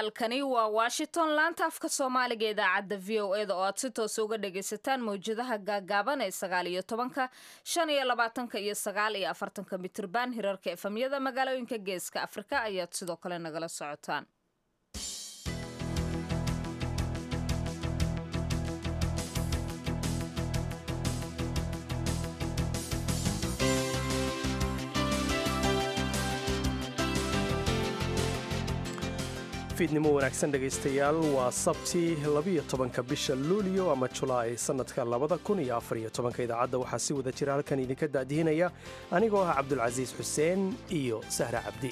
halkani waa washington laanta afka soomaaliga idaacadda v o e da oo aad si toosa uga dhagaysataan mawjadaha gaagaaban ee sagaal iyo tobanka shan iyo labaatanka iyo sagaal iyo afartanka mitirban hirarka efamyada magaalooyinka geeska afrika ayaad sidoo kale nagala socotaan fiidnimo wanaagsan dhegaystayaal waa sabti labiyo tobanka bisha luuliyo ama julaay sannadka labada kun iyo afariyo tobanka idaacadda waxaa si wada jira halkan idinka daadihinaya anigoo ah cabdulcasiis xuseen iyo sahra cabdi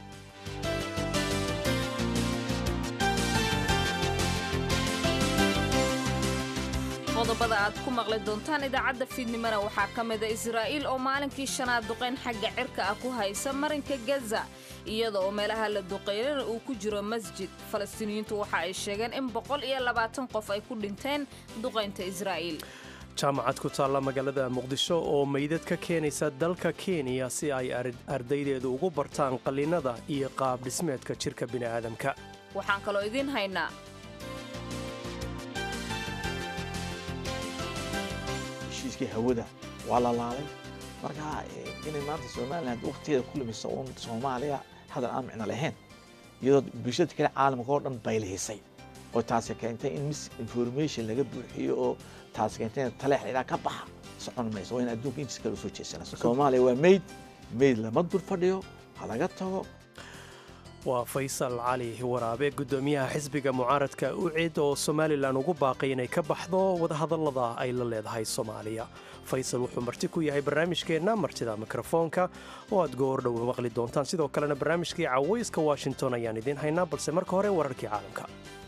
qodobada aad ku maqli doontaan idaacadda fiidnimona waxaa ka mida israa'iil oo maalinkii shanaad duqayn xagga cirka ah ku haysa marinka gaza iyada oo meelaha la duqeynana uu ku jiro masjid falastiiniyiintu waxa ay sheegeen in boqol iyo labaatan qof ay ku dhinteen duqaynta israa'iil jaamacad ku taalla magaalada muqdisho oo meydad ka keenaysa dalka kenya si ay ardaydeedu ugu bartaan qallinnada iyo qaab dhismeedka jirka bini'aadamka waxaan kaloo idiin haynaa heshiiskii hawada waa la laalay marka inay maanta somalilan wakhtigeeda ku lumiso uun soomaaliya hadal aan micno lahayn iyadoo bulshada kale caalamka oo dhan baylihisay oo taasi keentay in mis information laga buuxiyo oo taasi keentay in taleex ilaa ka baxa socon mayso waa in adduunka intiis kale usoo jeesana soomaaliya waa meyd meyd lama dul fadhiyo ha laga tago waa faysal cali waraabe guddoomiyaha xisbiga mucaaradka ucid oo somalilan ugu baaqay inay ka baxdo wadahadallada ay la leedahay soomaaliya faysal wuxuu marti ku yahay barnaamijkeenna martida mikrofoonka oo aad goordhow maqli doontaan sidoo kalena barnaamijkii cawayska washington ayaan idiin haynaa balse marka hore wararkii caalamka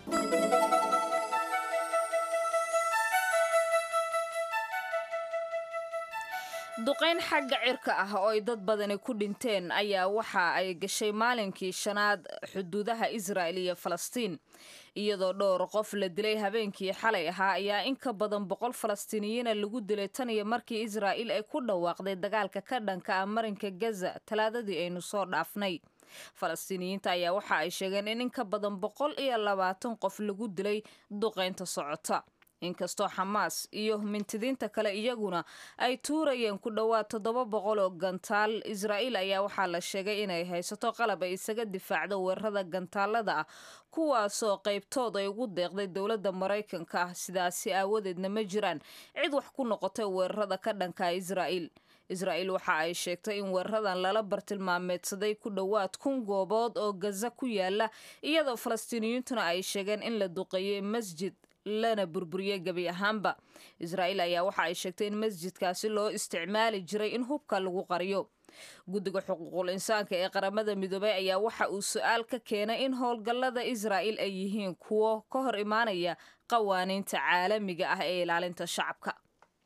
duqayn xagga cirka ah oo ay dad badani ku dhinteen ayaa waxa ay gashay maalinkii shanaad xuduudaha israa'il iyo falastiin iyadoo dhowr qof la dilay habeenkii xalay ahaa ayaa in ka badan boqol falastiiniyiina lagu dilay tan iyo markii israa'iil ay ku dhawaaqday dagaalka ka dhanka ah marinka gaza talaadadii aynu soo dhaafnay falastiiniyiinta ayaa waxa ay sheegeen in in ka badan boqol iyo labaatan qof lagu dilay duqaynta socota inkastoo xamaas iyo mintidiinta kale iyaguna ay tuurayeen ku dhowaad toddoba boqol oo gantaal israa'iil ayaa waxaa la sheegay inay haysato qalab ay isaga difaacdo weerarada gantaalada ah kuwaasoo qaybtood ay ugu deeqday dowladda maraykanka ah sidaasi aawadeedna ma jiraan cid wax ku noqotay weerarada ka dhanka israa'iil israa'iil waxa ay sheegtay in weeraradan lala bartilmaameedsaday ku dhowaad kun goobood oo gaza ku yaala iyadoo falastiiniyiintuna ay sheegeen in la duqeeyey masjid lana burburiyey gebi ahaanba israa'iil ayaa waxa ay sheegtay in masjidkaasi loo isticmaali jiray in hubka lagu qariyo guddiga xuquuqul insaanka ee qaramada midoobay ayaa waxa uu su-aal ka keenay in howlgallada israa'iil ay yihiin kuwo ka hor imaanaya qawaaniinta caalamiga ah ee ilaalinta shacabka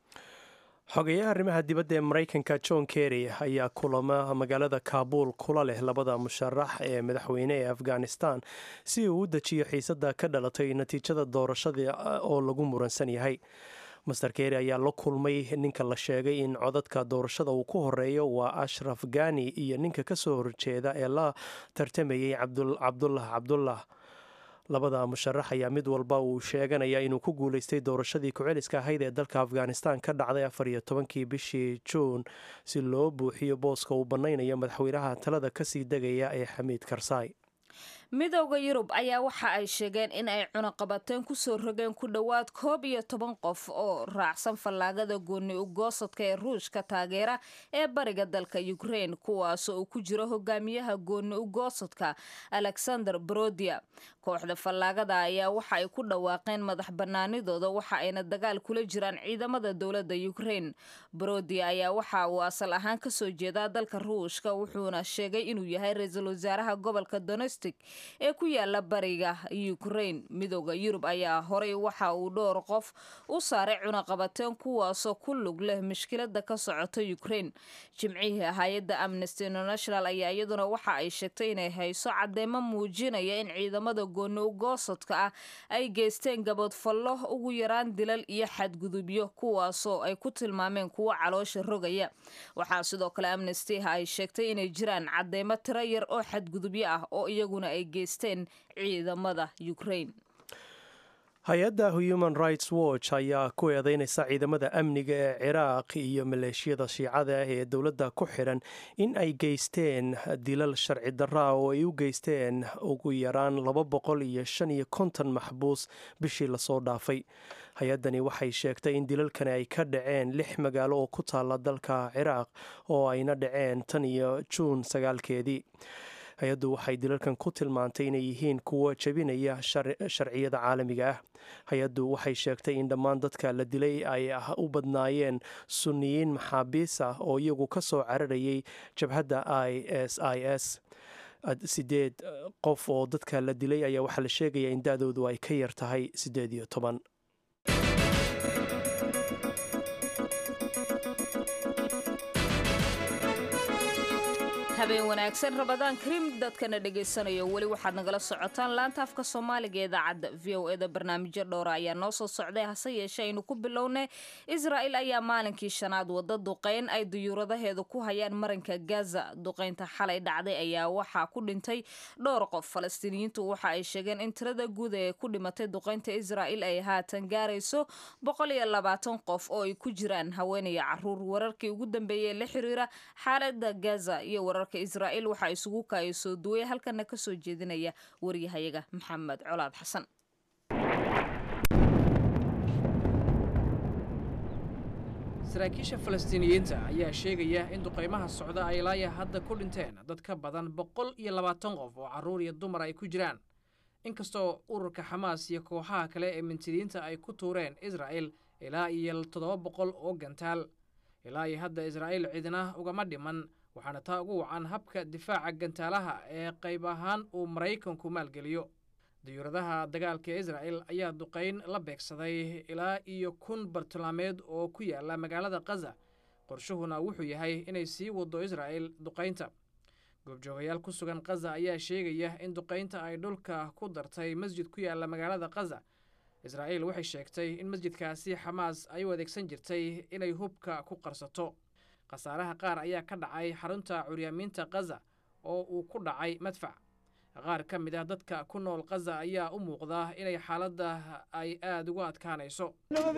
xogeyaha arrimaha dibadda ee maraykanka john kerry ayaa kulama magaalada kaabuul kula leh labada musharax ee madaxweyne ee afghanistan si uu u dejiyo xiisadda ka dhalatay natiijada doorashada oo lagu muransan yahay master kerry ayaa la kulmay ninka la sheegay in codadka doorashada uu ku horeeyo waa ashraf gani iyo ninka ka soo horjeeda ee la tartamayey cabdullah cabdullah labada musharax ayaa mid walba uu sheeganaya inuu ku guulaystay doorashadii ku-celiska ahayd ee dalka afghanistan ka dhacday afar iyo tobankii bishii juun si loo buuxiyo booska uu bannaynayo madaxweynaha talada kasii degaya ee xamiid karsaay midowda yurub ayaa waxa ay sheegeen in ay cunaqabateen kusoo rogeen ku dhowaad koob iyo toban qof oo raacsan fallaagada gooni ugoosadka ee ruushka taageera ee bariga dalka ukraine kuwaasoo uu ku jiro hogaamiyaha gooni ugoosadka alexander brodia kooxda fallaagada ayaa waxa ay ku dhawaaqeen madax banaanidooda waxa ayna dagaal kula jiraan ciidamada dowladda ukraine brodia ayaa waxa uu asal ahaan kasoo jeedaa dalka ruushka wuxuuna sheegay inuu yahay ra-iisul wasaaraha gobolka donestic ee ku yaala bariga ukraine midooda yurub ayaa horay waxa uu dhowr qof u saaray cunaqabateen kuwaasoo ku lug leh mushkilada ka socota ukraine jimcihii hay-adda amnesty international ayaa iyaduna waxa ay sheegtay inay hayso cadeemo muujinaya in ciidamada gooni ugoosadka ah ay geysteen gaboodfallo ugu yaraan dilal iyo xadgudubyo kuwaasoo ay ku tilmaameen kuwo caloosha rogaya waxaa sidoo kale amnesty ay sheegtay inay jiraan cadeemo tiro yar oo xadgudubyo ah oo iyaguna ay geysteen ciidamada ukraine hay-adda human rights watch ayaa ku eedeynaysa ciidamada amniga ee ciraaq iyo maleeshiyada shiicada ah ee dowladda ku xidhan in ay geysteen dilal sharci darra oo ay u geysteen ugu yaraan laba boqol iyo shan iyo konton maxbuus bishii lasoo dhaafay hay-addani waxay sheegtay in dilalkani ay ka dhaceen lix magaalo oo ku taalla dalka ciraaq oo ayna dhaceen tan iyo juun sagaalkeedii hay-addu waxay dilalkan ku tilmaantay inay yihiin kuwo jebinaya sharciyada caalamiga ah hay-addu waxay sheegtay in dhammaan dadka la dilay ay u badnaayeen sunniyiin maxaabiis ah oo iyagu ka soo cararayay jabhadda i s i s sideed qof oo dadka la dilay ayaa waxaa la sheegaya in da-doodu ay ka yar tahay siddeed iyo toban habeen wanaagsan rabadaan karim dadkana dhegaysanayo weli waxaad nagala socotaan laanta afka soomaaliga ee idaacadda v o eda barnaamijyo dhowra ayaa noo soo socday hase yeeshee aynu ku bilownay israa'il ayaa maalinkii shanaad wadda duqeyn ay duyuuradaheedu ku hayaan marinka gaza duqeynta xalay dhacday ayaa waxaa ku dhintay dhowr qof falastiiniyiintu waxa ay sheegeen in tirada guud ee ku dhimatay duqeynta israa'il ay haatan gaarayso boqol iyo labaatan qof oo ay ku jiraan haweenaya caruur wararkii ugu dambeeyey la xiriira xaalada gaza iyo warar israa'iil waxaa isugu kaaya soo duway halkana ka soo jeedinaya waryahayaga maxamed colaad xasan saraakiisha falastiiniyiinta ayaa sheegaya in duqaymaha socda ay laaya hadda ku dhinteen dad ka badan boqol iyo labaatan qof oo carruur iyo dumar ay ku jiraan inkastoo ururka xamaas iyo kooxaha kale ee mintidiinta ay ku tuureen israa'il ilaa iyo toddoba boqol oo gantaal ilaa iyo hadda israa'iil cidina ugama dhiman waxaana taa ugu wacan habka difaaca gantaalaha ee qayb ahaan uu maraykanku maalgeliyo diyuuradaha dagaalka ee israa'il ayaa duqayn la beegsaday ilaa iyo kun bartilmaameed oo ku yaala magaalada kaza qorshuhuna wuxuu yahay inay sii wado israa'il duqaynta goobjoogayaal ku sugan kaza ayaa sheegaya in duqaynta ay dhulka ku dartay masjid ku yaala magaalada kaza israa'iil waxay sheegtay in masjidkaasi xamaas ay u adeegsan jirtay inay hubka ku qarsato khasaaraha qaar ayaa ka dhacay xarunta curyaamiinta kaza oo uu ku dhacay madfac qaar ka mid ah dadka ku nool kaza ayaa u muuqda inay xaaladda ay aada ugu adkaanayso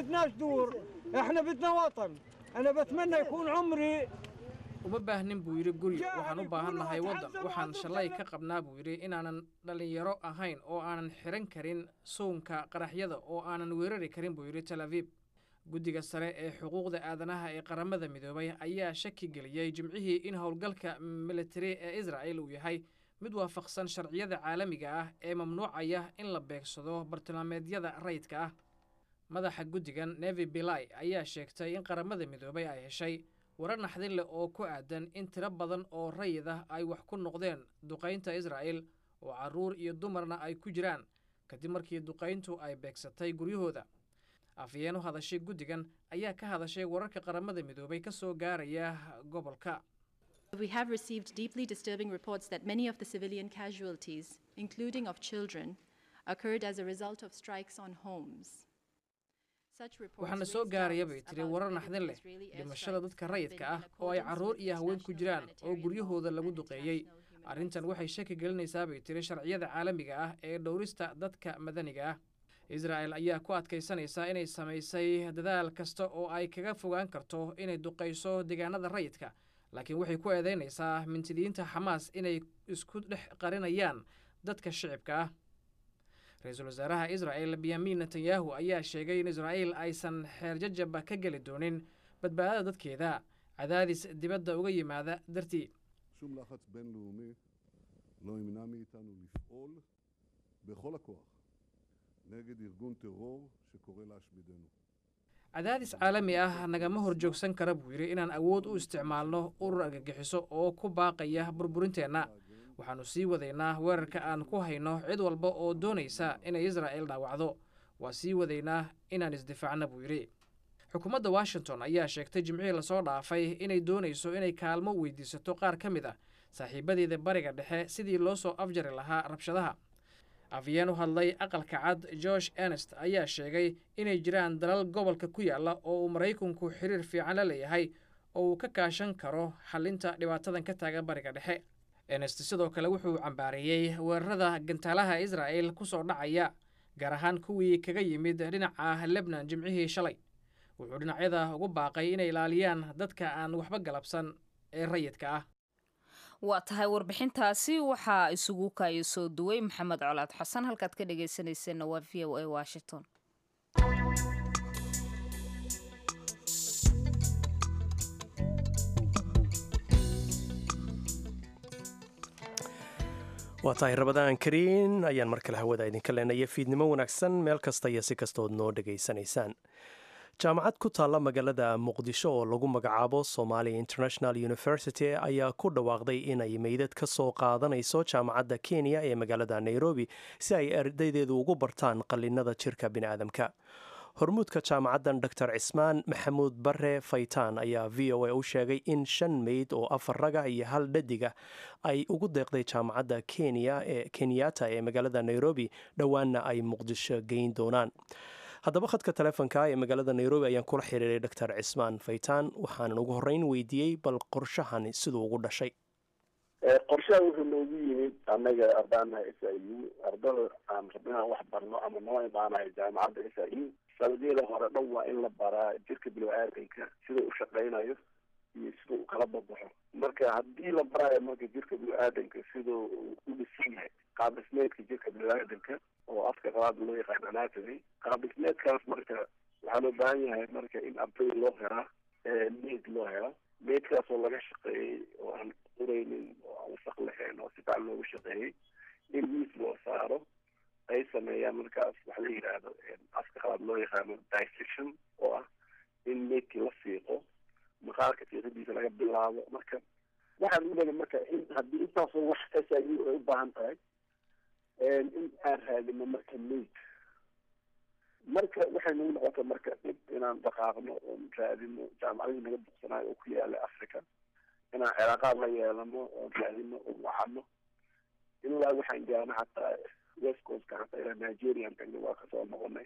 uma baahnin buu yidhi guri waxaan u baahannahay waddan waxaan shallay ka qabnaa buu yidhi inaanan dhallinyaro ahayn oo aanan xihan karin suunka qaraxyada oo aanan weerari karin buu yidhi tel abiib guddiga sare ee xuquuqda aadanaha ee qaramada midoobay ayaa shaki geliyey jimcihii in howlgalka militari ee israa'il uu yahay mid waafaqsan sharciyada caalamiga ah ee mamnuucaya in la beegsado bartilmaameedyada rayidka ah madaxa guddigan nevi bilai ayaa sheegtay in qaramada midoobay ay heshay warar naxdin leh oo ku aadan in tiro badan oo rayid ah ay wax ku noqdeen duqaynta israa'il oo carruur iyo dumarna ay ku jiraan kadib markii duqayntu ay beegsatay guryahooda afhayeen u hadashay guddigan ayaa ka hadashay wararka qaramada midoobay ka soo gaaraya gobolka We have received deeply disturbing reports that many of the civilian casualties, including of children, occurred as a result of strikes on homes. waxaana soo gaaraya bay tiri warar naxdin leh dhimashada dadka rayidka ah oo ay carruur iyo haween ku jiraan oo guryahooda lagu duqeeyey arrintan waxay shaki gelinaysaa bay tiri sharciyada caalamiga ah ee dhowrista dadka madaniga ah israa'el ayaa ku adkaysanaysaa inay samaysay dadaal kasta oo ay kaga fogaan karto inay duqayso deegaanada rayidka laakiin waxay ku eedaynaysaa mintidiyiinta xamaas inay isku dhex qarinayaan dadka shicibka ah ra-iisul wasaaraha israa'el benyamin netanyahu ayaa sheegay in israa'iil aysan xeerjajaba ka geli doonin badbaadada dadkeeda cadaadis dibadda uga yimaada dartii שום לחץ בינלאומי לא ימנע מאיתנו לפעול בכל הכוח נגד ארגון טרור שקורא להשמידנו. cadaadis caalami ah nagama hor joogsan kara buu yidhi inaan awood u isticmaalno urur argagixiso oo ku baaqaya burburinteenna waxaannu sii wadaynaa weerarka aan ku hayno cid walba oo doonaysa inay israa'il dhaawacdo waa sii wadaynaa inaan isdifaacna buu yidhi xukuumadda washington ayaa sheegtay jimcihii lasoo dhaafay inay doonayso inay kaalmo weydiisato qaar ka mid ah saaxiibadeeda bariga dhexe sidii loo soo afjari lahaa rabshadaha afyeen u hadlay aqalka cad george ernest ayaa sheegay inay jiraan dalal gobolka ku yaalla oo uu maraykanku xiriir fiican la leeyahay oo uu ka kaashan karo xallinta dhibaatadan ka taagan bariga dhexe enest sidoo kale wuxuu cambaareeyey weerarada gantaalaha israa'el ku soo dhacaya gaar ahaan kuwii kaga yimid dhinaca lebnan jimcihii shalay wuxuu dhinacyada ugu baaqay inay ilaaliyaan dadka aan waxba galabsan ee rayidka ah waa tahay warbixintaasi waxaa isugu kaaya soo duway maxamed colaad xasan halkaad ka dhegaysanayseena waa v o a washington waa tahay rabadaan kariin ayaan mar kale hawada idinka leenaya fiidnimo wanaagsan meel kasta iyo si kastood noo dhegaysanaysaan jaamacad ku taalla magaalada muqdisho oo lagu magacaabo somalia international university ayaa ku dhawaaqday inay meydad ka soo qaadanayso jaamacadda kenya ee magaalada nairobi si ay ardaydeedu ugu bartaan qallinada jirka biniaadamka hormuudka jaamacaddan dor cismaan maxamuud bare faytaan ayaa v o a u sheegay in shan meyd oo afar raga iyo hal dhadiga ay ugu deeqday jaamacadda kenya ee kenyatta ee magaalada nairobi dhowaanna ay muqdisho geyn doonaan haddaba khadka taleefonka ee magaalada nairobi ayaan kula xiriiray dor cismaan faytaan waxaanan ugu horreyn weydiiyey bal qorshahani siduu ugu dhashay qorshaha wuxuu noogu yimid annaga ardaanaha s i u ardada aan rabinaan wax barno ama noo imaanayo jaamacadda s i u sanadiyada hore dhan waa in la baraa jirka bilo-aadanka sida u shaqaynayo iyo sida uu kala babaxo marka haddii la baraayo marka jirka bilo-aadanka sida uu u dhisan yahay qaab dhismeedka jirka bilo-aadanka oo afka qabaad loo yaqaan anatomy qaab dhismeedkaas marka waxaa loo baahan yahay marka in arday loo helaa meid loo helo meydkaas oo laga shaqeeyey oo aan ureynin oo aan wasaq lahayn oo si fican loogu shaqeeyey in miis loo saaro ay sameeyaan markaas waxa la yidhaahdo afka qabaad loo yaqaano dissection oo ah in meydkii la fiiqo maqaarka fiiqadiisa laga bilaabo marka waxaan u leedahay marka in haddii intaasoo wax s i u ay u baahan tahay in aan raadino marka meyd marka waxay nagu noqotay marka dhib inaan dhaqaaqno oon raadino jaamacadii naga buqsanayo oo ku yaala africa inaan cilaaqaad la yeelano oon raadino oon wacano ilaa waxaan gaarna hataa west coastka hataa ilaa nigerian tagna waa kasoo noqonay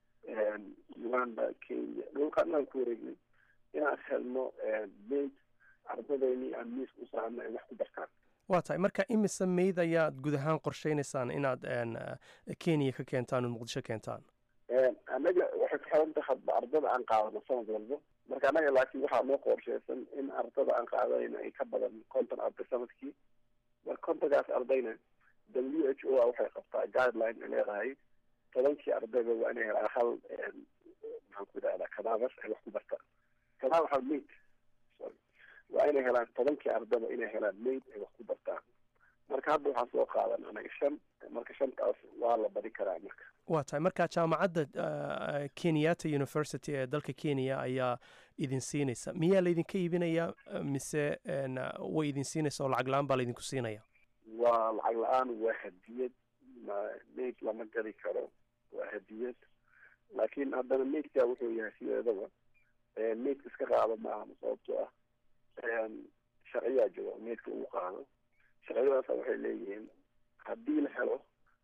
uganda kenya dhulkaanaan ku wareegnay inaan helno meyd ardadeynii aan miis u saarno ay wax ku bartaan waa tahay marka imise meyd ayaad guud ahaan qorsheynaysaan inaad kenya ka keentaan oo muqdisho keentaan annaga waxay ku xiran tahay hadba ardada aan qaadano sanad walba marka annaga laakiin waxaa noo qorsheysan in ardada aan qaadanayna ay ka badan konton arday sanadkii marka kontonkaas ardayna w h o a waxay qabtaa guideline ay leedahay tobankii ardayba waa inay helaan hal maxaan ku idhahdaa cadaver ay wax ku bartaan cadaver hal maid sorry waa inay helaan tobankii ardaba inay helaan maid ay wax ku bartaan marka hadda waxaan soo qaadan anaga shan marka shantaas waa la bari karaa marka waa tahay marka jaamacadda kenyatta university ee dalka kenya ayaa idin siinaysa miyaa laydinka iibinayaa mise way idin siinaysa oo lacag la-aan baa laydinku siinaya waa lacag la-aan waa hadiyad maid lama gadi karo waa hadiyad laakiin haddana maidka wuxuu yahay sideedaba maidka iska qaado maaha sababtoo ah sharciyaa jiro maidka uu qaado sharciyadaasa waxay leeyihiin haddii la helo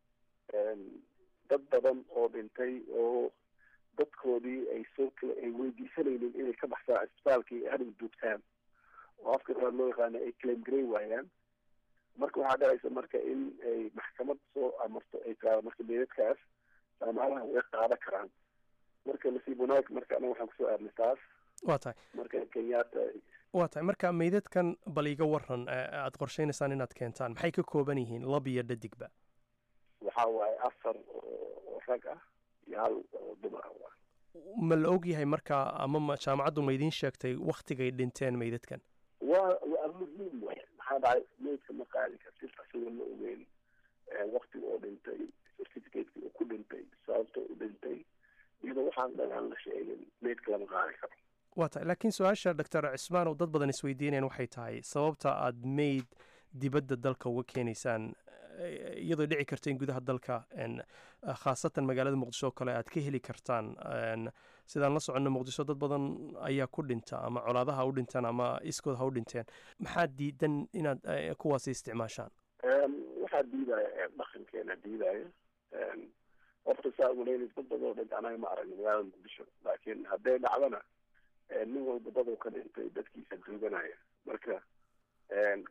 dad badan oo dhintay oo dadkoodii ay soo kala ay weydiisanaynin inay ka baxsaan isbitaalkii hadhow duugtaan oo afka qabaad loo yaqaana ay claim garay waayaan marka waxaa dhacaysa marka in ay maxkamad soo amarto ay tiraado marka meedadkaas jaamacadaha way qaada karaan marka nasiib wanaag marka anaga waxaan kusoo aadnay taas waa tahay marka kenyatta waa tahay marka meydadkan bal iga waran aada qorsheynaysaan inaad keentaan maxay ka kooban yihiin lab iyo dhadigba waxa waaye afar oo rag ah iyo hal oo dumar ah ma la og yahay marka ama ma jaamacaddu ma idiin sheegtay waktigay dhinteen meydadkan waa waa muhiim way maxaa dhacay meydka ma qaadi kartid asagoo la ogeyn waktiga oo dhintay certificateki oo ku dhintay sababta u dhintay iyadoo waxaan dhan aan la sheegin meydka lama qaadi karo waa tahay laakiin su-aasha doctor cismaan oo dad badan isweydiinayaan waxay tahay sababta aada meyd dibadda dalka uga keenaysaan iyadoo dhici karta in gudaha dalka khaasatan magaalada muqdisho oo kale aad ka heli kartaan sidaan la soconno muqdisho dad badan ayaa ku dhinta ama colaadaha ha u dhintaan ama iskood ha u dhinteen maxaa diidan inaad kuwaasi isticmaashaan waxaa diidaya dhaqankeena diidaya horta saa umaleynaysa dad badan oo dhinta anaga ma aragno magaalada muqdisho laakiin hadday dhacdana nin walba daduu ka dhintay dadkiisa duuganaya marka claimka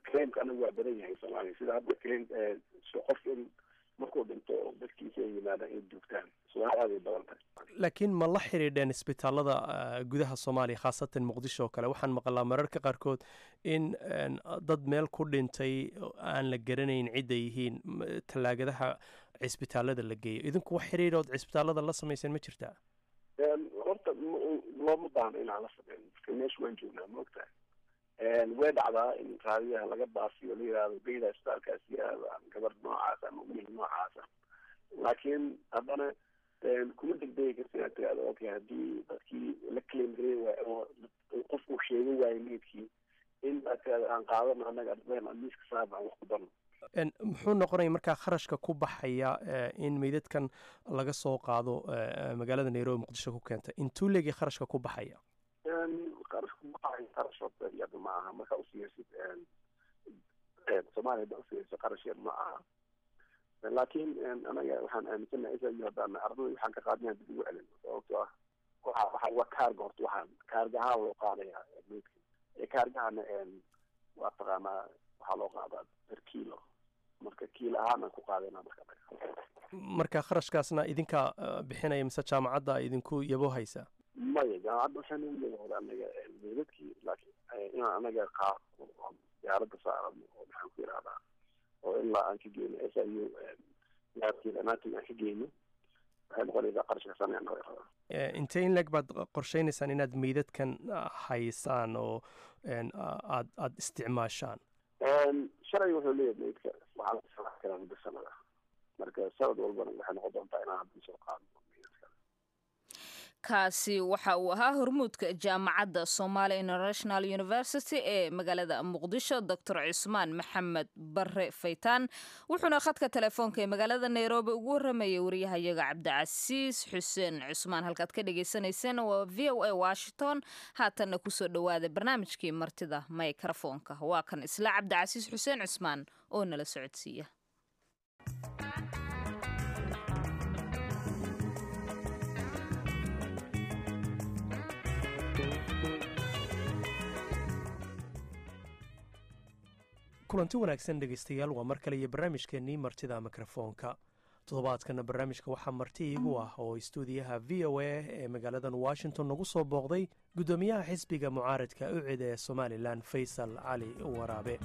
aniga waa badan yahay soomaaliya sida hadda klin qof in markuu dhinto oo dadkiisa ay yimaadaan inay duugtaan soomaaliya aad ay badan tahay laakiin ma la xidhiidheen isbitaalada gudaha soomaaliya khaasatan muqdisho oo kale waxaan maqlaa mararka qaarkood in dad meel ku dhintay aan la garanayn cidda yihiin tallaagadaha cisbitaalada la geeyo idinku wax xidhiidhood cisbitaalada la samayseen ma jirtaa horta looma baahno inaan la sameyn marka meesha waan joognaa ma ogtahay way dhacdaa in raadiyaha laga baafiyo la yihahdo geyda isbitaalkaas yihahdo ama gabar noocaas ama wiil noocaasa laakiin haddana kuma degdegi karta inaad tirahdo okay haddii dadkii la claim garay waayo oo qofku sheegan waayo meydkii in aad tirahdo aan qaadano annaga ardeen aan miiska saaba aan wax ku darno muxuu noqonaya markaa kharashka ku baxaya in meydadkan laga soo qaado magaalada nairobi muqdisho ku keenta intuu leegay kharashka ku baxaya qarashka ku baxaya qarash horta iyada ma aha markaa usiyeysid soomaaliya hadda usiyeyso qarash yar ma aha laakiin anaga waxaan aaminsanahay isayo haddaan ardada waxaan ka qaadnaa dib ugu celin sababto ah waxa waxa waa kaarga horta waxaan kaarga ahaan loo qaadaya meydka kaargahana waa taqaanaa waxaa loo qaadaa per kilo marka kiilo ahaan aan ku qaadayna marka marka kharashkaasna idinkaa bixinaya mise jaamacadda idinku yabo haysa maya jaamacadda waxaan u yabooda anaga meydadkii laakiin inaan anaga qaado oo diyaaradda saarano oo maxaan ku yidhahdaa oo ilaa aan ka geyno s i u laabkeeda anaatig aan ka geyno waxay noqonaysaa qarashka saneen naga rabaa intee in leeg baad qorsheynaysaan inaad meydadkan haysaan oo aad aada isticmaashaan shalay wuxuu leeyahay meydka waxaa la samax karaa muddo sanada marka sanad walbana waxay noqon doontaa inaan hadda soo qaadno kaasi waxa uu ahaa hormuudka jaamacadda somalia international university ee magaalada muqdisho doctor cusmaan maxamed bare faytaan wuxuuna khadka telefoonka ee magaalada nairobi ugu waramayay wariyahayaga cabdicasiis xuseen cusmaan halkaad ka dhagaysanayseen waa v o a washington haatanna kusoo dhowaada barnaamijkii martida microfoonka waa kan isla cabdicasiis xuseen cusmaan oo nala socodsiiya kulanti wanaagsan dhegaystayaal waa mar kale iyo barnaamijkeennii martida mikrofoonka toddobaadkana barnaamijka waxaa marti iigu ah oo istuudiyaha v o a ee magaaladan washington nagu soo booqday guddoomiyaha xisbiga mucaaradka ucid ee somalilan faysal cali waraabe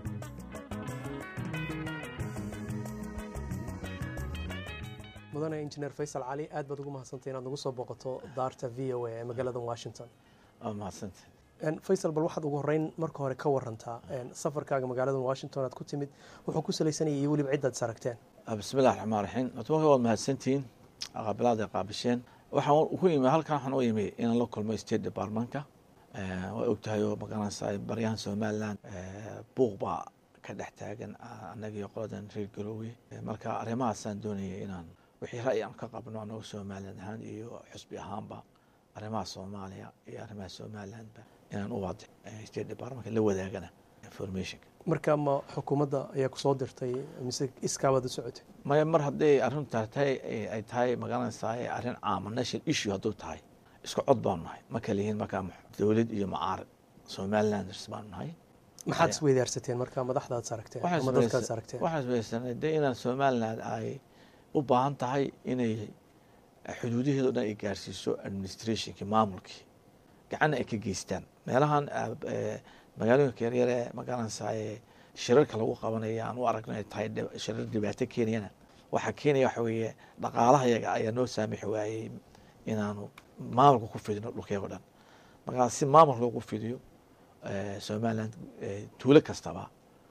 mudane injineer faysal cali aad baad ugu mahadsantay inaad nagu soo booqato daarta v o a ee magaaladan washington mahadsanta faysal bal waxaad ugu horeyn marka hore ka warantaa safarkaaga magaaladan washington aad ku timid wuxuu ku salaysanayay iyo weliba cidaad is aragteen bismillahi raxmaan raxiim horta marka waad mahadsantihiin qaabilaad ay qaabisheen waxaan ku imi halkan waxaan u imi inaan la kulmo state departmentka waa ogtahay oo magaranaysaa baryahan somaliland buuq baa ka dhex taagan annaga iyo qoladan reer garoowe marka arrimahaasaan doonayay inaan wixii ra'yi aan ka qabno annaga somaliland ahaan iyo xusbi ahaanba arrimaha soomaaliya iyo arrimaha somalilandba inaan u waadix state departmentka la wadaagana informationka marka ma xukuumadda ayaa kusoo dirtay mise iskaabaad u socotay maya mar hadday arrinta tahay ay tahay magaranaysaa arrin caama national issue hadduu tahay isku cod baanu nahay ma kala yihiin markaa dowlad iyo mucaarad somalilanders baanu nahay maxaad isweydaarsateen marka madaxdaad is aragteen ama dadkaad is aragteen waxaan isweydaarsanay de inaan somaliland ay u baahan tahay inay xuduudaheeda o dhan ay gaarsiiso administrationkii maamulkii gacanna ay ka geystaan meelahan magaalooyinka yaryar ee magaranaysaa shirarka lagu qabanaya aan u aragno ay tahay shirar dhibaato keenayana waxaa keenaya waxa weeye dhaqaalaha yaga ayaa noo saamixi waayey inaanu maamulka ku fidino dhulkeego dhan markaa si maamulka loogu fidiyo somaliland tuulo kastaba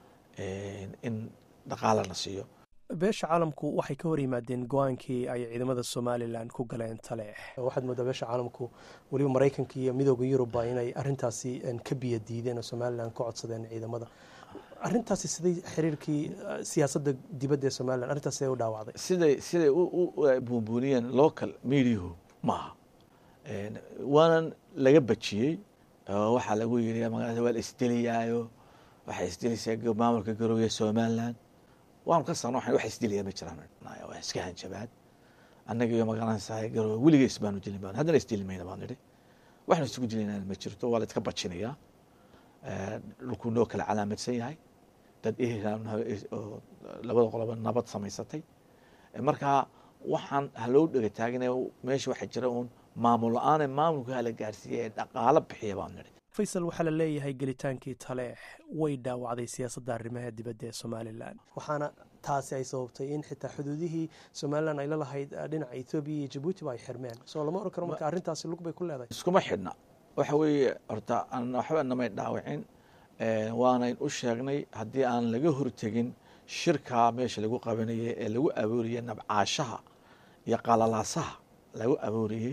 in dhaqaala la siiyo beesha caalamku waxay ka hor yimaadeen go-aankii ay ciidamada somalilan ku galeen taleex waxaad moodaa beesha caalamku weliba maraykanka iyo midooda yurubba inay arintaasi ka biyo diideen oo somalilan ka codsadeen ciidamada arintaasi siday xiriirkii siyaasadda dibadda ee somalilan arrintaas siday u dhaawacday siday siday u buunbuuniyeen local mediahu maaha waanan laga bajiyey waxaa lagu yiri magaalada waa la isdeliyaayo waxay isdelaysaa maamulka garoowe somaliland waanu ka sarno wax isdilaya ma jiraan waa iska hanjabaad annaga iyo magaranaysaa garoowe weligees baanu dilin baan haddana isdili mayna baan nidhi waxnu isugu dilaynaan ma jirto waa la iska bajinayaa dhulkuu noo kala calaamadsan yahay dad ehel oo labada qoloba nabad samaysatay markaa waxaan haloo dhega taagina meesha waxaa jira uun maamul la-aane maamulka hala gaarsiiya ee dhaqaalo bixiya baan nidhi faysal waxaa la leeyahay gelitaankii taleex way dhaawacday siyaasadda arrimaha dibadda ee somalilan waxaana taasi ay sababtay in xitaa xuduudihii somalilan ay la lahayd dhinaca ethoobiya iyo jabuutiba ay xirmeen soo lama oran karo marka arrintaasi lug bay ku leedahay iskuma xidhna waxa weeye horta waxba namay dhaawacin waanayn u sheegnay haddii aan laga hortegin shirkaa meesha lagu qabanayay ee lagu abuuriyey nabcaashaha iyo qalalaasaha lagu abuuriyey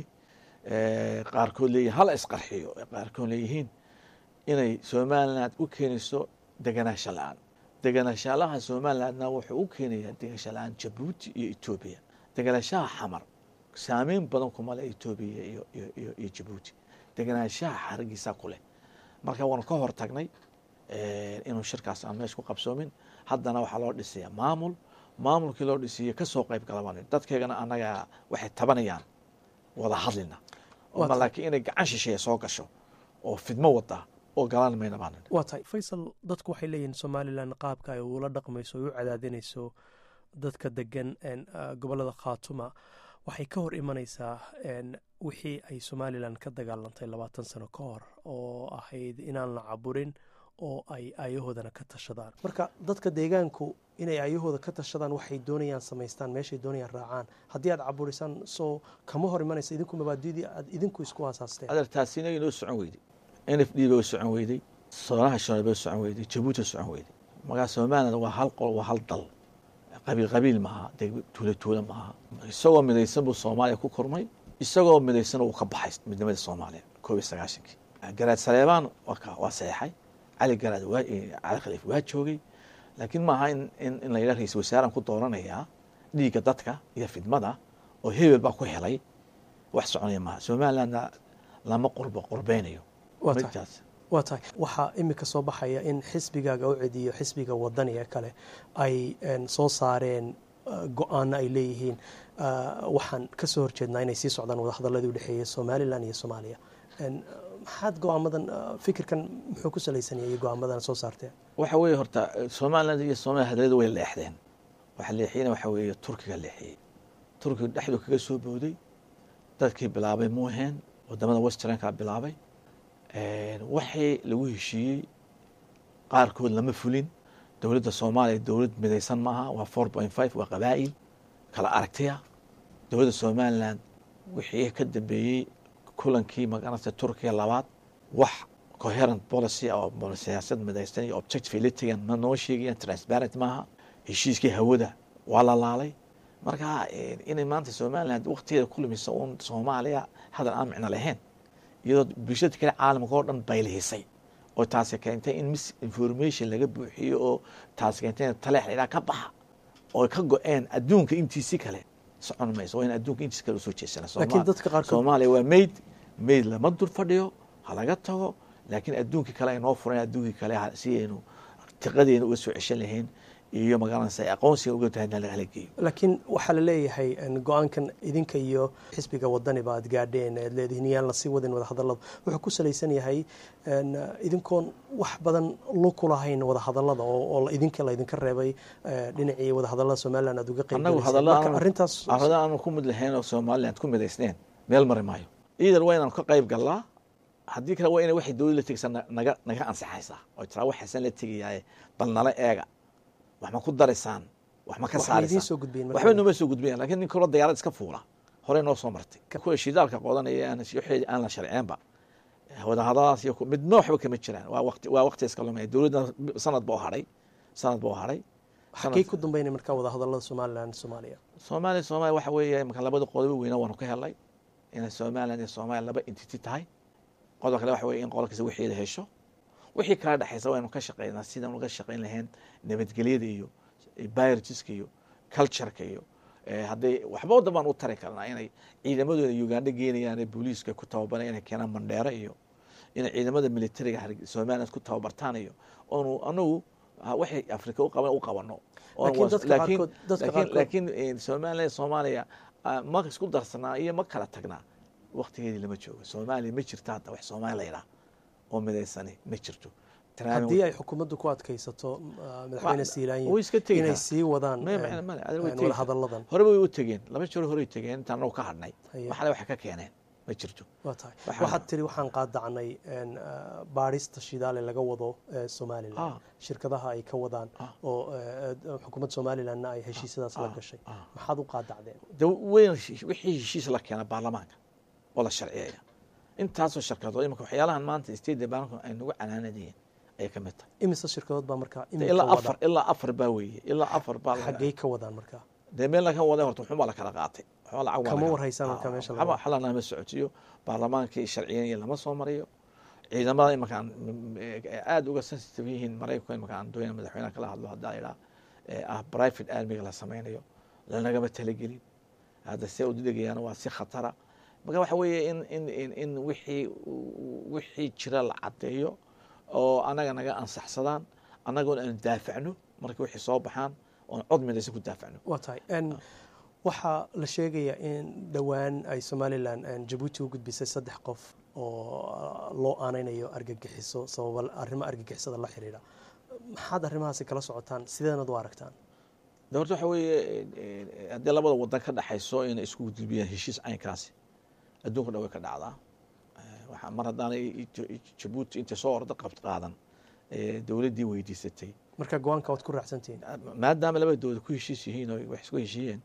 qaarkood leeyihin hala isqarxiyo qaarkood leeyihiin inay somaliland u keenayso deganaansho la-aan deganaanshaalaha somalilandna wuxuu u keenayaa deganaansho la-aan jabuuti iyo etoobiya deganaanshaha xamar saameyn badan kuma leh etoobiya iyo jabuuti deganaanshaha xarigiisa ku leh marka waanu ka hor tagnay inuu shirkaas aan meesha ku qabsoomin haddana waxaa loo dhisaya maamul maamulkii loo dhisiye kasoo qayb galabaan dadkeegana annaga waxay tabanayaan wada hadlina laakiin inay gacan shisheeya soo gasho oo fidmo wada oo galaan mayna baan waa tahay faysal dadku waxay leeyihiin somalilan qaabka ay ula dhaqmayso ay u cadaadinayso dadka degan gobolada khaatuma waxay ka hor imanaysaa wixii ay somalilan ka dagaalantay labaatan sano ka hor oo ahayd inaan la caburin oo ay aayahoodana ka tashadaan marka dadka deegaanku inay aayahooda ka tashadaan waxay doonayaan samaystaan meeshay doonayaan raacaan haddii aad caburisaan soo kama hor imanaysa idinku mabaadidii aad idinku isku aasaasteen adeer taasina inoo socon weyday n f d ba socon weyday soonaha shanaad ba socon weyday jabuuti socon weyday markaa somaliland waa hal qol waa hal dal qabiil qabiil maaha tuula tuula maaha isagoo midaysan buu soomaaliya ku kormay isagoo midaysan uu ka baxay midnimada soomaaliya koob iyo sagaashankii garaad saleebaan waa saxeexay cali garaad cali khaliif waa joogay laakiin maaha in la yidhaha ra-isul wasaaraan ku dooranayaa dhiigga dadka iyo fidmada oo hebel baa ku helay wax soconaya maaha somalilandna lama qurbo qurbeynayo waa tahay waxaa imika soo baxaya in xisbigaaga u cediyo xisbiga wadaniga kale ay soo saareen go-aano ay leeyihiin waxaan ka soo horjeednaa inay sii socdaan wadahadaladii udhexeeya somalilan iyo soomaaliya maxaad go-aamadan fikirkan muxuu ku salaysanayay go-aamadan soo saarteen waxa weeye horta somaliland iyo soomaliya hadaladu way leexdeen waxa leexiyena waxa weeye turkiga leexiyey turkiga dhexdu kaga soo booday dadkii bilaabay muuheen wadamada westernka bilaabay waxii lagu heshiiyey qaarkood lama fulin dowladda soomaaliya dowlad midaysan maaha waa four point five waa qabaa'il kala aragtiya dowladda somaliland wixii ka dambeeyey kulankii magaranaysa turkiya labaad wax coherent policy oo siyaasad midaysan iyo objective la tegan ma noo sheegayaan transparent maaha heshiiskii hawada waa la laalay marka inay maanta somaliland waktigeeda ku lumisa uun soomaaliya hadal aan micno lahayn iyadoo bulshada kale caalamka oo dhan baylihisay oo taasi keentay in misinformation laga buuxiyo oo taasi keentay in taleex laydhaha ka baxa oo ka go-een adduunka intiisi kale socon mayso waa in adduunka intiisi kale usoo jeesana laakiin dadka qaarkood soomaaliya waa mayd mayd lama dul fadhiyo ha laga tago laakiin adduunkii kale ay noo furan adduunkii kale si aynu tiqadeena uga soo ceshan lahayn iyo magaalanaysa aqoonsiga uga tahay hala geeyo laakiin waxaa la leeyahay go-aankan idinka iyo xisbiga wadaniba aad gaadheen aad leedihiin yaan lasii wadin wadahadalada wuxuu ku salaysan yahay idinkoon wax badan luku lahayn wadahadalada oo idinka laydinka reebay dhinacii wadahadalada somaliland aad uga annagu qeybgalaysaarrintaas hadalla aanu ku mid lahayn oo somaliland ku midaysneen meel mari maayo iidan waa inaan ka qayb galnaa haddii kale waa ina waxay dowlad la tegaysaa naga naga ansaxaysaa oo tiraa waxaasan la tegayaaye bal nala eega wax ma ku daraysaan wax ma ka saaraysaan waxba nooma soo gudbinayan lakin nin kaloo dayaalad iska fuula horey noo soo martay kuwa shidaalka qodanaya waxeedi aan la sharceenba wadahadaladaas iyo midna waxba kama jiraan waa waqti waa waqti iska lumaya dowladda sanad ba u hadhay sanad ba u hadhay xagee ku dambeynay markaa wadahadalada somaliland soomaaliya soomaaliya soomaaliya waxa weeye marka labada qodobo weyna waanu ka helnay inay somaliland iyo soomaaliya laba entity tahay qodob kale waxa weye in qolkiisa wixeeda hesho wixii kala dhexaysa waynu ka shaqeynaa sidaan uga shaqeyn lahayn nabadgelyada iyo byrgiska iyo cultureka iyo hadday waxba waddan baan u tari karnaa inay ciidamadooda uganda geenayaan ee booliiska ku tababaran inay keenaan mandheero iyo inay ciidamada militariga somaliland ku tababartaan iyo oonu anagu waxay afrika u qaban u qabano laakiin somaliland soomaaliya ma isku darsanaa iyo ma kala tagnaa waktigeedii lama joogo soomaaliya ma jirto hadda wax soomaaliya la yidhaah oo midaysani ma jirto Tanaami haddii way- ay xukuumaddu ku adkaysato ah, madaxweyne siilaanyi way iska tegi inay karaan. sii wadaan Maya, een, maya, maya, adiga way een, tegi wada hadalladan hore way u tegeen laba jeer horey tegeen intaan anagu ka hadhnay Haye. waxale wax ka keeneen ma jirto waa tahay Waxaan- waxaad tiri waxaan qaadacnay een, ah, baadhista shidaale laga wado eh, somalilan Ah. shirkadaha ay ka wadaan Ah. oo eh, eh, xukuumadda somalilanna ay heshiisyadaas la Ah, gashay ah. maxaad u qaadacdeen de weyn wixii heshiis la keena baarlamaanka oo la sharciyeeya intaasoo shirkadood imika waxyaalahan maanta state department ay nagu canaanadayeen ayay ka mid tahay imise shirkadood baa markaa De iminka ilaa wada afar ilaa afar baa weeye ilaa afar baa la- xaggey ka wadaan markaa dee meel laga waday horta waxun baa la kala qaatay waxba lacag baa Kama laga- warhaysaan marka Ah, meesha waxba laga- xalana ma socotiyo baarlamaankii sharciyeynaya lama soo mariyo ciidamada imakaan aada uga sensitive yihiin maraykanka imakaan doona madaxweynaha kala hadlo haddaa idhaa ah private armiga la sameynayo lanagama talagelin hadda see udegayaan waa si khatara marka waxa weeye in in in in wixii wixii jira la caddeeyo oo anaga naga ansaxsadaan annagoon aan daafacno marka wixii soo baxaan oon cod midaysan ku daafacno waa tahay n waxaa la sheegayaa in dhowaan ay somalilan jabuuti u gudbisay saddex qof oo loo aaneynayo argagixiso sababa arrimo argagixisada la xiriira maxaad arrimahaasi kala socotaan sideednad u aragtaan de horta waxa weeye haddii labada wadan ka dhexayso inay isku gudbiyaan heshiis caynkaasi adduunka dhan way ka dhacdaa waxa mar haddaanay jabuuti intay soo orda qabt qaadan dowladdii weydiisatay marka go-aanka waad ku raacsantihiin maadaama labada dowlad ku heshiis yihiin oo wax isku heshiiyeen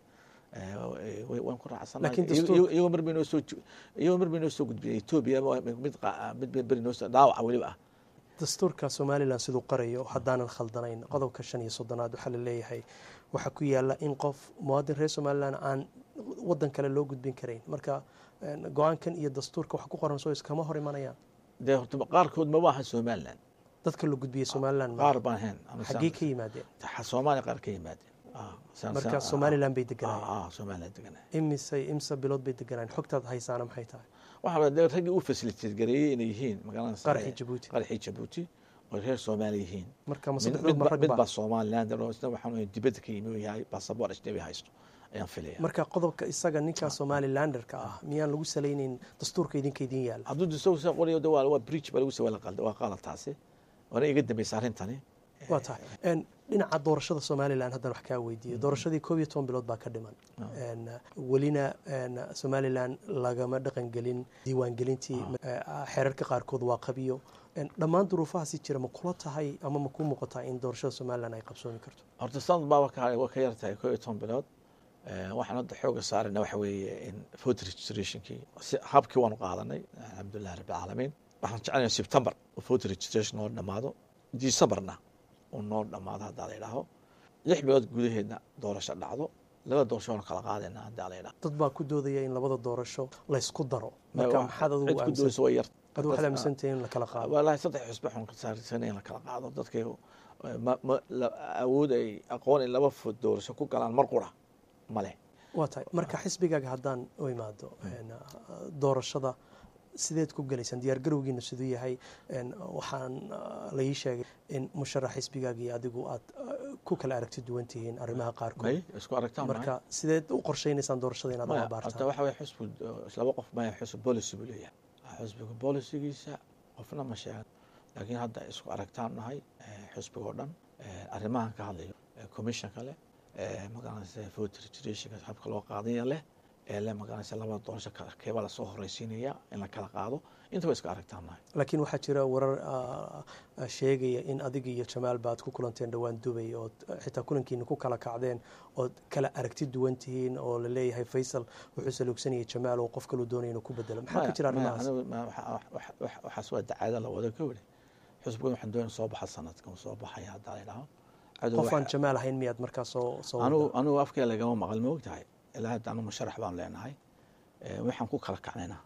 waan ku Laakiin dastuur- raacsanaiyagoo mar bay noo soo iyagoo mar bay noo soo gudbiyeen etoobiya mid qa- mid bay beri noo soo dhaawaca weliba ah dastuurka somalilan siduu qarayo haddaanan khaldanayn qodobka shan iyo soddonaad waxaa la leeyahay waxaa ku yaala in qof muwaadin reer somalilan aan wadan kale loo gudbin karayn marka go-aankan iyo dastuurka wax ku qoran soo iskama hor imanayaan dee horta qaarkood maba aha somaliland dadka la gudbiyey somalilan ma- qaar baan ahayn ama xaggee ka yimaadeen soomaaliya qaar ka yimaadeen Ah, saan- marka saan- somalilan bay ah, deganayeen ah, somaliland deganaa imisay imse bilood bay deganayeen xogtaad haysaana maxay tahay waxaa la- dee raggii u fasiliteed gareeyey inay yihiin magaalada qaraxii jabuuti qaraxii jabuuti oo reer soomaali yihiin marka ma mid- saddexdood ma midba rag midba baa somaliland oo isna waxaan weeye dibadda ka yimi oo yahay basaboor ajnabi haysto ayaan filaya marka qodobka isaga ninka somalilanderka ah miyaan lagu salaynayn dastuurka idinka idin yaala hadduu dastuurka soo qorayo de waa waa bridge baa lagu sawala qalda waa qalad taasi waana iga dambaysa arrintani waa tahay En, dhinaca doorashada somalilan haddaan wax kaa weydiiyo doorashadii koob iyo toban bilood baa ka dhiman En, welina en, somalilan lagama dhaqangelin diiwaangelintii eh, xeerarka qaarkood waa qabiyo En, dhammaan duruufahaasi jira ma kula tahay ama ma kuu muuqataa in doorashada somalilan ay qabsoomi karto horta sanad baaba ka waa ka yar tahay koo iyo toban bilood Eh, waxaan hadda xooga saarayna waxa weeye in voter registrationkii si- habkii waanu qaadanay alxamdulilah rabbi alcaalamiin waxaan jecelnahay september oo voter registration noo dhammaado decemberna uu noo dhammaado haddaa la idhaaho lix bilood gudaheedna doorasho dhacdo laba doorasho waanu kala qaadayna haddaa la idhaaho dad baa ku doodaya in labada doorasho laysku daro marka maxaad adigu cid ku aaminsan doonaysa way yar adigu waxaad aaminsantahay in la kala qaado walahi saddex xusbe xun ka saarsan in la kala qaado dadkay ma- ma- la- awood ay aqoon in laba food doorasho ku galaan mar qura male waa tahay marka xisbigaaga haddaan u imaado en, doorashada sideed ku gelaysaan diyaar garowgiina siduu yahay En, waxaan uh, la ii sheegay in musharax xisbigaaga iyo adigu aad uh, ku kala aragti duwan tihiin arrimaha qaarkood may isku aragtaan mahay? marka sideed u qorshaynaysaan doorashada inaad maya u horta abaartaan waxa weye xusbu laba qof maya xusb policy buu leeyahay xusbiga bolicigiisa qofna ma sheegan laakiin hadda isku aragtaan nahay eh, xusbiga oo dhan eh, arrimahan ka hadlayo eh, commissionka leh eh, magaranaysa voter registrationka habka loo qaadaya leh ee leh magaranaysa labada doorasho kala keebaa lasoo horeysiinaya in la kala qaado intaba isku aragtaan nahay laakiin waxaa jira warar uh, uh, sheegaya in adiga iyo jamaal baad ku kulanteen dhowaan dubay ood uh, xitaa kulankiina ku kala kacdeen ood kala aragti duwan tihiin oo la leeyahay faysal wuxuu saluugsanayay jamaal oo qof kaluu doonaya inuu ku bedelo maxaa ka Maya- jira maya, arrimahaas anigu ma- waxa- waxa- waxa- waxaas waa dacaada la wada ka weli xusbigan waxaan doonaya soo baxa sanadkan soo baxaya haddaa la idhaho Cadow qof waxa- aan jamaal ahayn miyaad markaa soo soo anugu wadaa? anugu afkee lagama maqal ma ogtahay ilaa hadda anu musharax baan leenahay Eh, waxaan ku kala kacnaynaa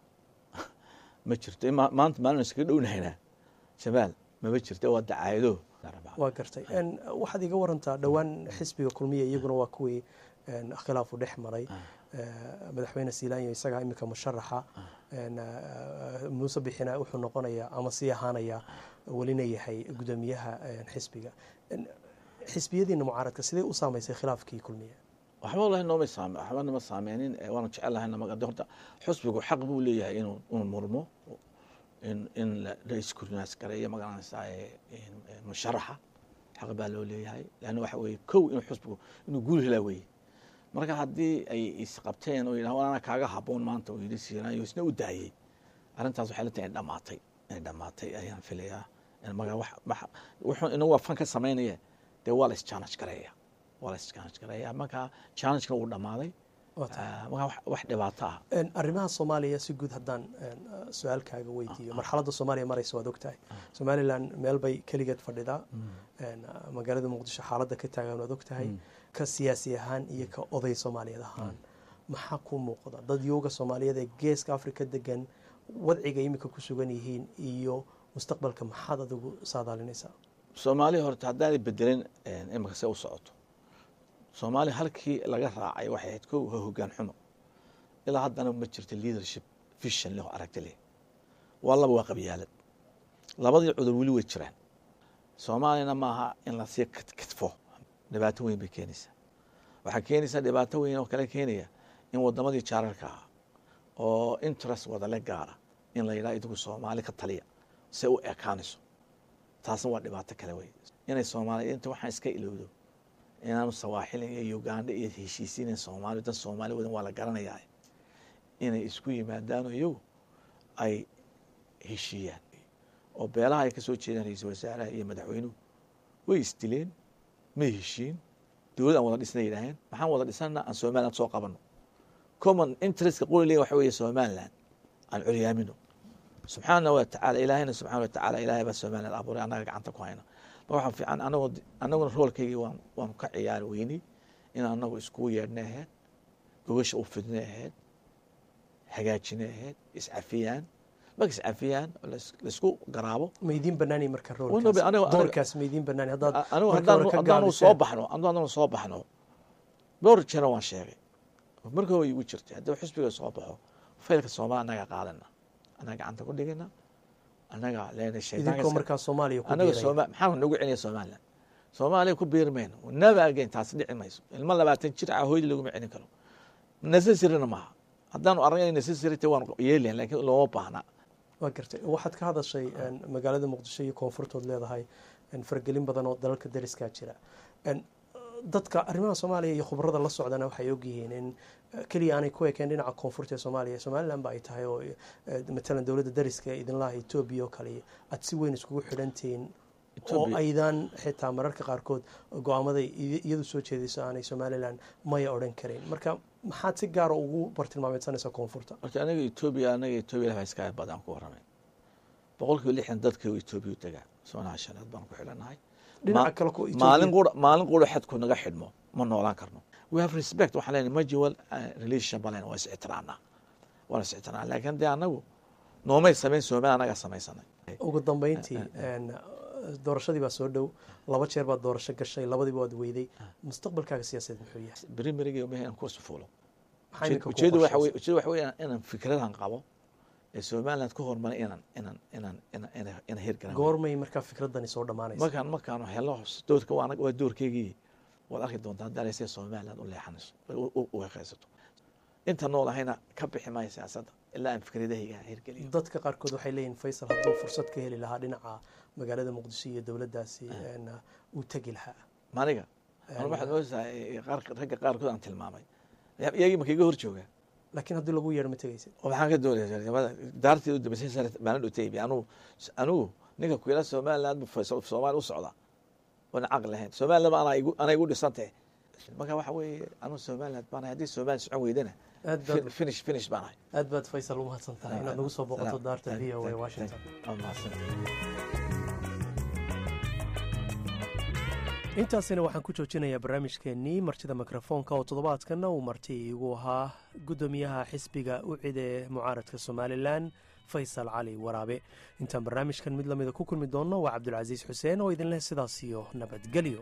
ma jirto ima- maanta maalin iskaga dhownahaynaa jamaal mama jirto waa dacaayado waa gartay En, waxaad iga warantaa dhowaan xisbiga kulmiya iyaguna waa kuwii en, khilaafu dhex maray Eh, madaxweyne siilaanyo isagaa iminka musharaxa En, eh, muuse bixina wuxuu noqonayaa ama sii ahaanayaa welina yahay gudoomiyaha en, xisbiga En, xisbiyadiina mucaaradka sidee u saamaysay khilaafkii kulmiya waxba wallahi nooma saame waxba nama saameynin Eh, waanu jecel lahay nama de horta xusbigu xaq buu leeyahay inuu inuu murmo in in la iskurnaas gareeyo magaranaysaa musharaxa xaq baa loo leeyahay leanna waxa weeye kow inuu xusbigu inuu guul helaa weeye marka haddii ay isqabteen oo yidhaha anaa kaaga haboon maanta uu yidhi siiraayo isna u daayey arrintaas waxay la tahay in dhamaatay inay dhamaatay ayaan filayaa maga wuxuu inagu waa fan ka samaynaya dee waa la is-challenge gareeya waa la is-challenge gareeya marka challenge-kana wuu dhammaaday marka wax dhibaato ah arrimaha soomaaliya si guud haddaan su-aal kaaga weydiiyo marxaladda soomaaliya maraysa waad ogtahay somalilan meel bay keligeed fadhidaa magaalada muqdisho xaaladda ka taagan waad ogtahay ka siyaasi ahaan iyo ka oday soomaaliyeed ahaan maxaa ku muuqda dad yooga soomaaliyeed ee geeska afrika degan wadciga imika ku sugan yihiin iyo mustaqbalka maxaad adigu saadaalinaysaa soomaaliya horta haddaanay bedelin imika se u socoto soomaaliya halkii laga raacay waxay ahayd kow hogaan xumo ilaa haddana ma jirto leadership vision leh oo aragti leh waa laba waa qabyaalad labadii cudur weli way jiraan soomaaliyana maaha in lasii kitfo dhibaato weyn bay keenaysaa waxaa keenaysaa dhibaato weyn oo kale keenaya in wadamadii jaararka ah oo interest wadale gaara in la yidhaha idigu soomaali ka taliya se u ekaanayso taasna waa dhibaato kale wey inay soomaaliya inta waxaan iska ilowdo inaanu sawaaxilin iyo uganda iyo heshiisiinen soomaali dan soomaali wadan waa la garanayaa inay isku yimaadaano iyagu ay heshiiyaan oo beelaha ay ka soo jeedaan ra-iisul wasaaraha iyo madaxweynuhu way isdileen may heshiin dowlad aan wada dhisna yidhaaheen maxaan wada dhisana aan somaliland soo qabano common interestka qolilega waxa weeye somaliland aan curyaamino subxaana wa tacala ilaahayna subxana wa tacala ilahay baa somaliland abuuray annaga gacanta ku hayna ma waxaa fiican anagoo annaguna roolkaygii waan waanu ka ciyaari weynay in annagu iskugu yeedhna ahayd gogasha u fidna ahayd hagaajina ahayd iscafiyaan marka iscafiyaan laisku garaabo maydiin banaani marka Wayna ba- aniga- doorkaas maydiin banaani haddaad anigu markii hore ka haddaanu gaabiseen. soo baxno anigu haddaanu soo baxno dhowr jeera waan sheegay marka way igu jirtay haddii xusbiga soo baxo faylka soomaali annaga qaadana annaga gacanta ku dhigana annaga leena idinkoo markaa soomaaliya ku anaga biiraya. sooma maxaa nagu celiya somaliland soomaaliya ku biiri mayno never again taasi dhici mayso ilmo labaatan jir ah hooyadii laguma celin karo necessarina maaha haddaanu aragna necessary te waan yeelayn laakiin looma baahna waa gartay waxaad ka hadashay een, magaalada muqdisho iyo koonfurtood leedahay een, faragelin badan oo dalalka dariskaa jira Een, dadka arrimaha soomaaliya iyo khubarada la socdana waxay ogyihiin in eh, keliya aanay ku ekeen dhinaca koonfurta ee soomaaliya somaliland ba ay tahay oo eh, matalan dowladda dariska ee idinlaha etoobiya oo kale aad si weyn iskugu xidhantihiin oo Ethiopia- aydan xitaa mararka qaarkood go-aamaday iy- iyadu soo jeedayso aanay somaliland maya odhan karayn marka maxaad si gaara ugu bartilmaameedsanaysaa koonfurta horta aniga etoobiya anaga etoobiya laba iska badan ku waramay boqol kiiba lixdan dadka etoobiya u degaa soonaha shanaad baan ku xidhanahay dhinaca Ma- kale ku maalin qura maalin qura xadku naga xidhmo ma noolaan karno we have respect waxaan leenahay majual relationship baan leenahay waa is ixtiraamnaa waan is ixtiraamnaa laakiin dee anagu noomay samayn soomaali anaga samaysanay ugu dambeyntii een, doorashadii baa soo dhow laba jeer baad doorasho gashay labadiiba waad weyday mustaqbalkaaga siyaasadeed muxuu yahay berimerigay uma inaan kursi fuulo maxaa iminka ku ujeedu waxa qorshaysan? weye ujeedu waxa weye inaan fikradan qabo ee somaliland ku hormaray inaan inaan inaan inaan inaan inaan hirgaran goormay markaa fikradani soo dhammaanaysa markaan markaan helo doorka waa anaga- waa doorkeygii waad arki doontaa dalaysay somaliland u leexanayso u- u- u heqaysato inta nool ahayna ka bixi maayo siyaasadda ilaa aan fikradahayga hirgeliyo dadka qaarkood waxay leeyihin faysal hadduu fursad ka heli lahaa dhinaca magaalada muqdisho iyo dowladdaasi een, uu tegi lahaa maniga anu waxaad moodasaa qaar ragga qaarkood aan tilmaamay iyagii ma kaga hor joogaa laakiin haddii lagu yeedho ma tegaysid oo maxaan ka doonaya daartii u dambeysay sare maalin dhutaybi anugu anugu ninka kuyala somaliland bu faysal- soomaali u socda oona caqli lahayn somaliland ba anaa igu anaa igu dhisantahe marka waxa weeye anugu somaliland baan ahay haddii somaliland socon weydana aad baad finish finish baan ahay aad baad faysal u mahadsan tahay inaad nagu soo boqoto Salaam. daarta v o a Thank- washington thank- waa mahadsan. intaasina waxaan ku joojinayaa barnaamijkeennii martida mikrofoonka oo toddobaadkanna uu marti igu ahaa guddoomiyaha xisbiga ucid ee mucaaradka somalilan faysal cali waraabe intaan barnaamijkan mid lamida ku kulmi doonno waa cabdulcasiis xuseen oo idinleh sidaas iyo nabadgelyo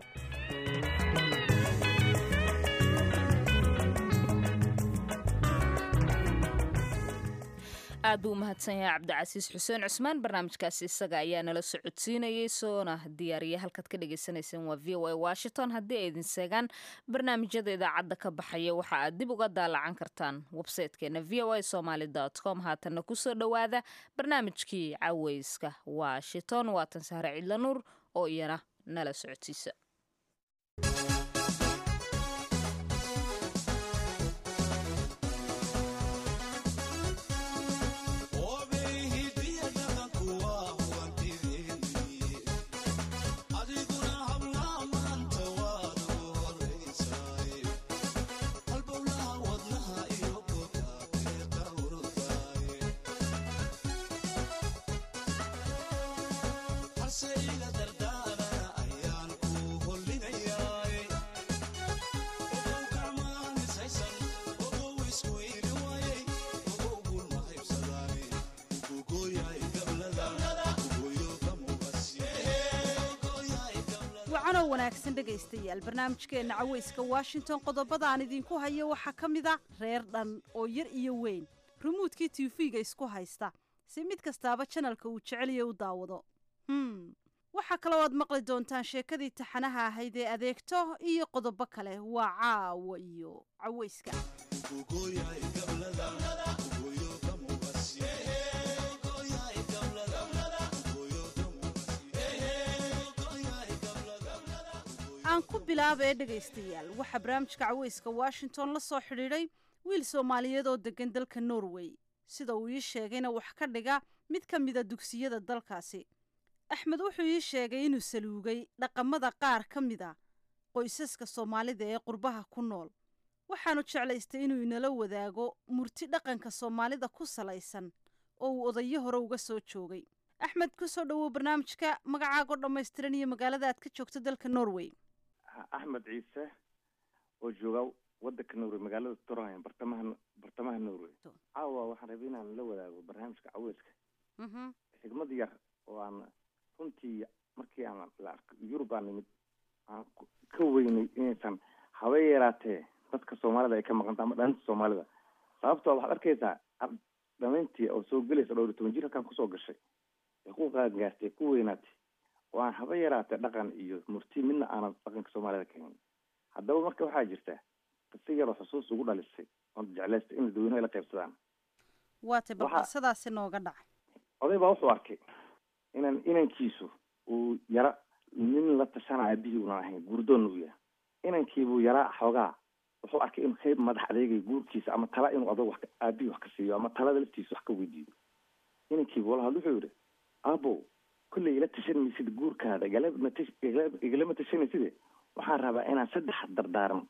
aad buu u mahadsan yahay cabdicasiis xuseen cusmaan barnaamijkaasi isaga ayaa nala socodsiinayay soona diyaariya halkaad ka dhagaysanayseen waa v o a washington haddii ay idin seegaan barnaamijyada idaacadda ka baxaya waxa aad dib uga daalacan kartaan websaytekeena v o a somaly com haatanna kusoo dhowaada barnaamijkii caweyska washington waatan sahre cidlanuur oo iyana nala socodsiisa wacanoo wanaagsan dhegaystayaal barnaamijkeenna caweyska washington qodobada aan idinku hayo waxaa ka mid a reer dhan oo yar iyo weyn rumuudkii tiifiga isku haysta si mid kastaaba janalka uu jeceliya u daawado hm waxaa kaloo aad maqli doontaan sheekadii taxanaha ahayd ee adeegto iyo qodobo kale waa caawa iyo caweyska aan ku bilaaba ee dhegaystayaal waxaa barnaamijka caweyska washington la soo xidhiidhay wiil soomaaliyeed oo deggan dalka norway sida uu ii sheegayna wax ka dhiga mid ka mida dugsiyada dalkaasi axmed wuxuu ii sheegay inuu saluugay dhaqamada qaar ka mid a qoysaska soomaalida ee qurbaha ku nool waxaanu jeclaystay inuu inala wadaago murti dhaqanka soomaalida ku salaysan oo uu odayo hore uga soo joogay axmed kusoo dhowow barnaamijka magacaago dhammaystiran iyo magaalada aad ka joogto dalka norway axmed ciise oo jooga wadanka norway magaalada torheim bartamaha bartamaha norway caawa waxaan rabay inaan la wadaago barnaamijka caweyska xigmad yar oo aan runtii markii aan la arko yurub aan nimid aan ka weynay inaysan haba yaraatee dadka soomaalida ay ka maqanta ama dhalinta soomaalida sababtoo waxaad arkaysaa dhamayntii oo soo gelaysa dhowr iyo toban jir halkaan kusoo gashay ee ku qaangaartay ku weynaatay oo aan haba yaraatee dhaqan iyo murti midna aanan dhaqanka soomaalida keenin haddaba marka waxaa jirta qisa yaroo xusuus ugu dhalisay oon jeclaystay in dadweynuhu ay la qaybsadaan waatay bal qisadaasi nooga dhaca oday baa wuxuu arkay inan inankiisu uu yara nin la tashana aabihii unan ahayn guurdoonna uu yahay inankiibuu yaraa xoogaa wuxuu arkay inuu qayb madax adeegay guurkiisa ama tala inuu adag wax aabihii wax ka siiyo ama talada laftiisa wax ka weydiiyo inankiibu wala hadl wuxuu yihi aabow kolley ila tashan maysid guurkaada igalama tashanaysid waxaan rabaa inaan saddex dardaaran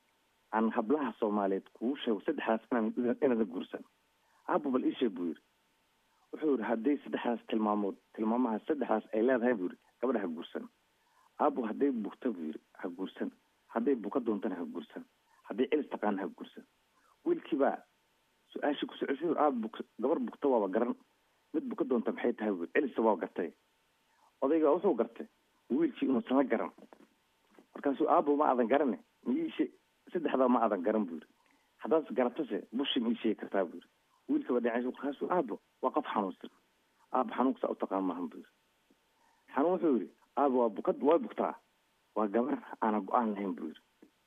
aan hablaha soomaaliyeed kugu sheego saddexdaas inaan inaadan guursan aabo bal ii sheeg buu yidhi wuxuu yihi hadday saddexdaas tilmaamood tilmaamaha saddexdaas ay leedahay buu yihi gabadha ha guursan aabo hadday bugta buu yidhi ha guursan hadday buka doontana ha guursan hadday celis taqaana ha guursan wiilkiibaa su-aashii ku socosay aab bug gabar bugta waaba garan mid buka doonta maxay tahay buu celisa waa gartay odayga wuxuu gartay wiilkii inuusan la garan markaasuu aabo ma aadan garane miiishe saddexdaa ma aadan garan buu yidhi haddaad garatase bushi ma ii sheegi kartaa buu yidhi wiilkaba dhinaciisa markaasuu aabo waa qof xanuunsan aabo xanuunkasaa u taqaan maahan buu yidhi xanuun wuxuu yidhi aabo waa bukad waa bugtaa waa gabar aanan go-aan lahayn buu yidhi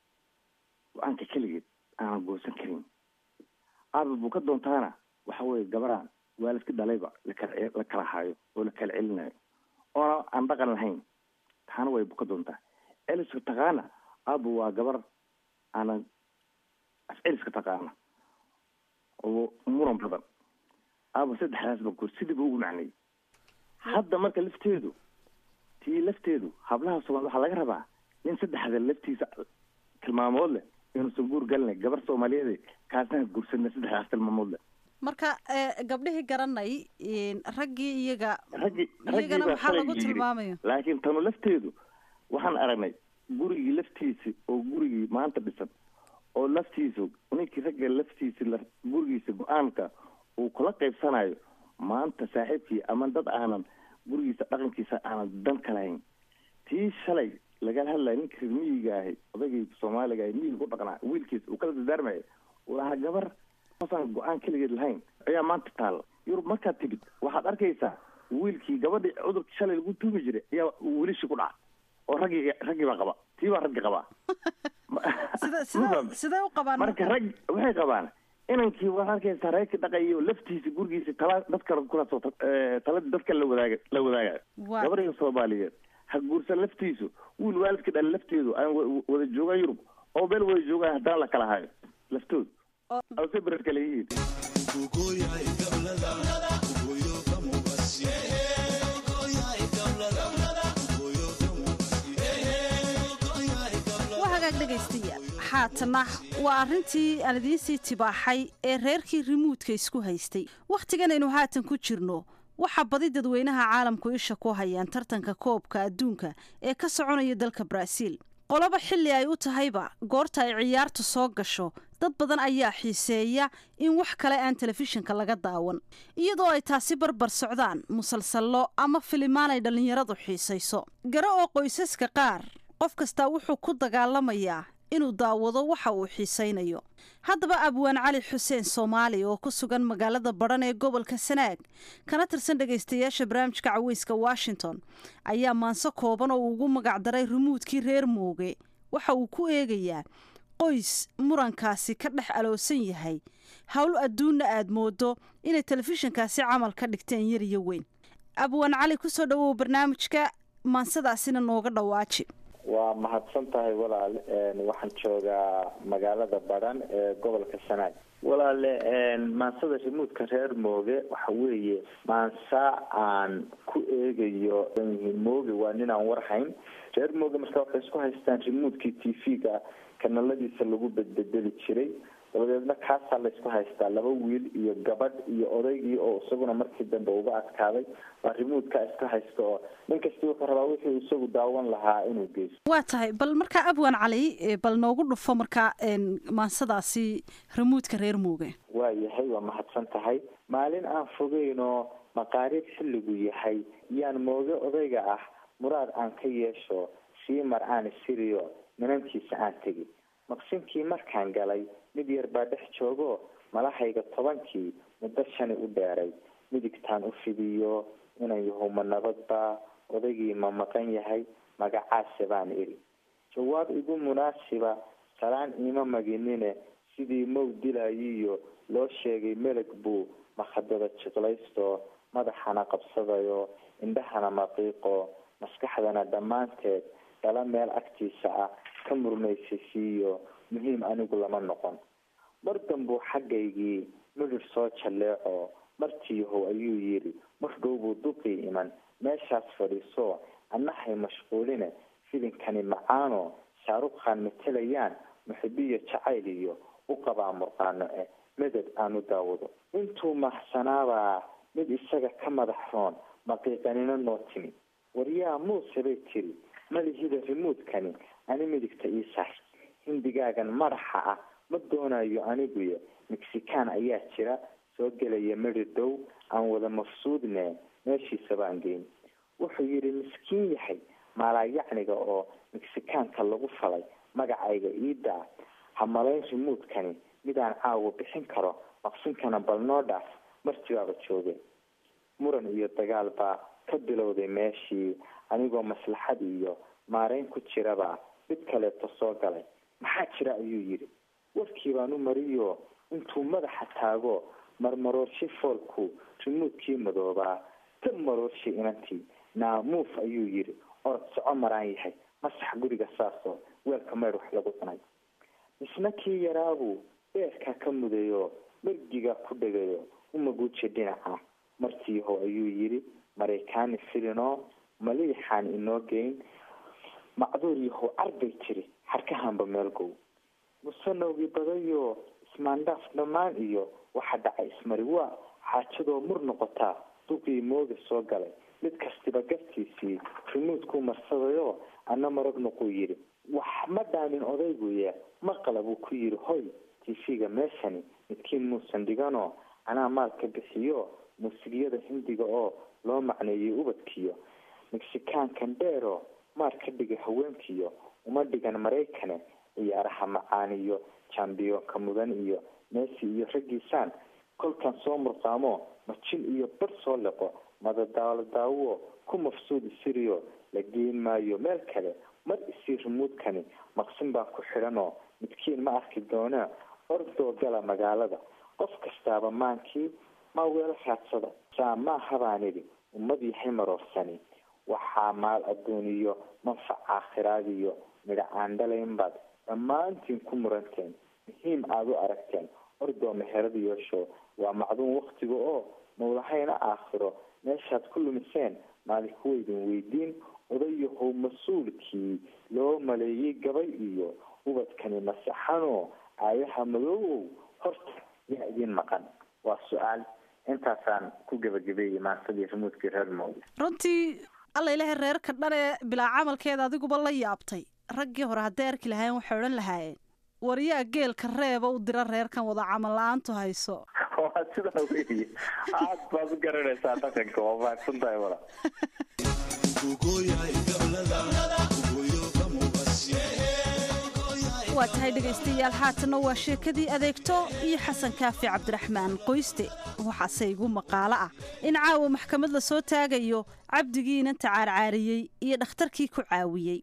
go-aanka keligeed aanan goosan karin aabo buka doontaana waxa weeye gabaraan waalidka dhalayba lakala la kala haayo oo la kala celinayo oona aan dhaqan lahayn taana way buka doontaa celiska taqaana aabo waa gabar aanan af celiska taqaana oo muran badan aabo saddexdaasba goor sidiiba ugu macnayay hadda marka lafteedu tii lafteedu hablaha soomali waxaa laga rabaa nin saddexda laftiisa tilmaamood leh inuusan guur galina gabar soomaaliyeed kaasna guursana saddexdaas tilmaamood leh marka gabdhihii garanay raggii iyaga raggi iyagana maxaa lagu tilmaamaya laakiin tanu lafteedu waxaan aragnay gurigii laftiisi oo gurigii maanta dhisan oo laftiisa ninkii ragga laftiisi gurigiisa go-aanka uu kula qaybsanayo maanta saaxiibkii ama dad aanan gurigiisa dhaqankiisa aanan dan ka lahayn tii shalay lagala hadlaya ninka reer miyiga ahay odaygii soomaaliga ahay miyiga ku dhaqnaa wiilkiisa uu kala dardaarmaya uu lahaa gabar aan go-aan keligeed lahayn ayaa maanta taalla yurub markaad timid waxaad arkaysaa wiilkii gabadhii cudurka shalay lagu tuugi jiray ayaa wiilishii ku dhaca oo raggii raggii baa qaba tii baa raggi qabaa sida sida sidee u qabaan marka rag waxay qabaan inankii waxaad arkaysaa reerkii dhaqayo laftiisa gurigiisa tala dadka kulaasoo taladii dadka la wadaaga la wadaagayo Waa- gabadhiga soomaaliyeed ha guursan laftiisu wiil waalidka dhalay lafteedu aan wa- wada joogaan yurub oo meel wada joogaan haddana la kala hayo laftoodu ase bered kale yihiin waa hagaag dhegaystayaal haatana waa arrintii aan idiinsii tibaaxay ee reerkii rimuudka isku haystay wakhtigan aynu haatan ku jirno waxaa badi dadweynaha caalamku isha ku hayaan tartanka koobka adduunka ee ka soconaya dalka baraaziil qoloba xilli ay u tahayba goorta ay ciyaartu soo gasho dad badan ayaa xiiseeya in wax kale aan telefishinka laga daawan iyadoo ay taasi barbar socdaan musalsallo ama filimaan ay dhallinyaradu xiisayso garo oo qoysaska qaar qof kastaa wuxuu ku dagaalamayaa inuu daawado waxa uu xiisaynayo haddaba abwaan cali xuseen soomaali oo ku sugan magaalada badhan ee gobolka sanaag kana tirsan dhegaystayaasha barnaamijka caweyska washington ayaa maanso kooban oo uu ugu magacdaray rumuudkii reer mooge waxa uu ku eegayaa qoys murankaasi ka dhex aloosan yahay howl adduunna aad moodo inay telefishinkaasi camal ka dhigteen yar iyo weyn abwaan cali kusoo dhawow barnaamijka maansadaasina nooga dhawaaji waa mahadsan tahay walaal waxaan joogaa magaalada badhan ee gobolka sanaag walaale maansada rimuudka reer mooge waxa weeye maansa aan ku eegayo mooge waa nin aan warhayn reer mooge marka waxay isku haystaan rimuudkii t v-ga kanaladiisa lagu bedbedeli jiray dabadeedna kaasaa laysku haystaa laba wiil iyo gabadh iyo odaygii oo isaguna markii dambe uga adkaaday waa rimuudka iska haysta oo nin kastii wuxuu rabaa wixii isagu daawan lahaa inuu geysto waa tahay bal markaa abwaan cali eh, bal noogu dhufo markaa een, maansadaasi rimuudka reer mooge waa yahay waa mahadsan tahay maalin aan fogeynoo maqaariib xilligu yahay yaan mooge odayga ah muraad aan ka yeesho sii mar aan siriyo minantiisa aan tegi maqsinkii markaan galay mid yar baa dhex joogo malahayga tobankii muddo shani u dheeray midigtaan u fidiyo inan yahuma nabadba odaygii ma maqan yahay magacaase baan idhi jawaab igu munaasiba salaan iima maginine sidii mow dilayiyo loo sheegay meleg buu makhadada jiqlaysto madaxana qabsadayo indhahana maqiiqo maskaxdana dhammaanteed dhala meel agtiisa ah ka murmaysasiiyo muhiim anigu lama noqon mar dambuu xaggaygii midhir soo jalleeco martiihow ayuu yidhi mar dhow buu duqii iman meeshaas fadhiiso annahay mashquuline filinkani macaano shaarukhaan matelayaan muxibiyo jacayl iyo u qabaa murqaano eh meded aan u daawado intuu mahsanaabaa mid isaga ka madax roon maqiiqanina noo timi waryaa muuse bay tiri malihida rimuudkani ani midigta ii saar hindigaagan madaxa ah ma doonayo aniguyo mexican ayaa jira soo gelaya meri dhow aan wada mafsuudne meeshiisa baan geyn wuxuu yidhi miskiin yahay maalaayacniga oo mexicaanka lagu falay magacayga iidaa ha malayn rimuudkani midaan caawa bixin karo maqsinkana bal noo dhaaf martibaaba jooge muran iyo dagaal baa ka bilowday meeshii anigoo maslaxad iyo maarayn ku jiraba mid kaleeto soo galay maxaa jira ayuu yidhi warkii baan u mariyo intuu madaxa taago marmaroorshe foolku rimuudkii madoobaa ta maroorshe inantii naamuuf ayuu yidhi orod soco maraan yahay masax guriga saasoo weelka maydh wax lagu cunay misna kii yaraabuu beerkaa ka mudayo margiga ku dhegayo umaguuji dhinaca martiiho ayuu yidhi maraykaani filinoo maliixaan inoo geyn macduur yahow carbay tiri xarkahanba meelgow musanowgii badayo ismaandhaaf dhammaan iyo waxa dhacay ismari waa xaajadoo mur noqotaa duqii mooga soo galay mid kastiba gartiisii rimuudkuu marsadayo ana marag noquu yidhi wax ma dhaamin odayguye maqala buu ku yidhi hoy tv-ga meeshani midkiin muusan dhiganoo anaa maalka bixiyo muusigyada hindiga oo loo macneeyay ubadkiyo mexikaankan dheero maar ka dhiga haweenkiyo uma dhigan maraykane ciyaaraha macaaniyo jambiyoonka mudan iyo messi iyo raggiisaan kolkan soo murqaamo majin iyo bar soo liqo madadaalo daawo ku mafsuud isiriyo la geen maayo meel kale mar isii rumuudkani maqsin baa ku xidhanoo midkiin ma arki doonaa ordoo gala magaalada qof kastaaba maankii ma weel raadsada saa maaha baan idhi ummad yahay maroorsani waxaa maal adduuniyo manfac aakhiraadiyo midha aan dhalaynbaad dhammaantiin ku muranteen muhiim aada u aragteen ordoo meherada yeesho waa macduun waktiga oo mawlahayna aakhiro meeshaad ku lumiseen maalinku weydin weydiin odayahow mas-uulkii loo maleeyey gabay iyo ubadkani masaxanoo aayaha madoowow horta yaa idiin maqan waa su-aal intaasaan ku gebagabeeyey maantadii rimuudkii reer mawdi runtii alla ilahay reerka dhan ee bilaa camalkeeda adiguba la yaabtay raggii hore hadday arki lahaayeen waxay odhan lahaayeen waryaa geelka reeba u dira reerkan wada camal la-aantu hayso waa sidaa weeye aad baad u garanaysaa dhaqanka waa mahadsan tahay wala waa tahay dhegaystayaal haatanna waa sheekadii adeegto iyo xasan kaafi cabdiraxmaan qoyste waxaase igu maqaalo ah in caawa maxkamad la soo taagayo cabdigiina tacaarcaariyey iyo dhakhtarkii ku caawiyey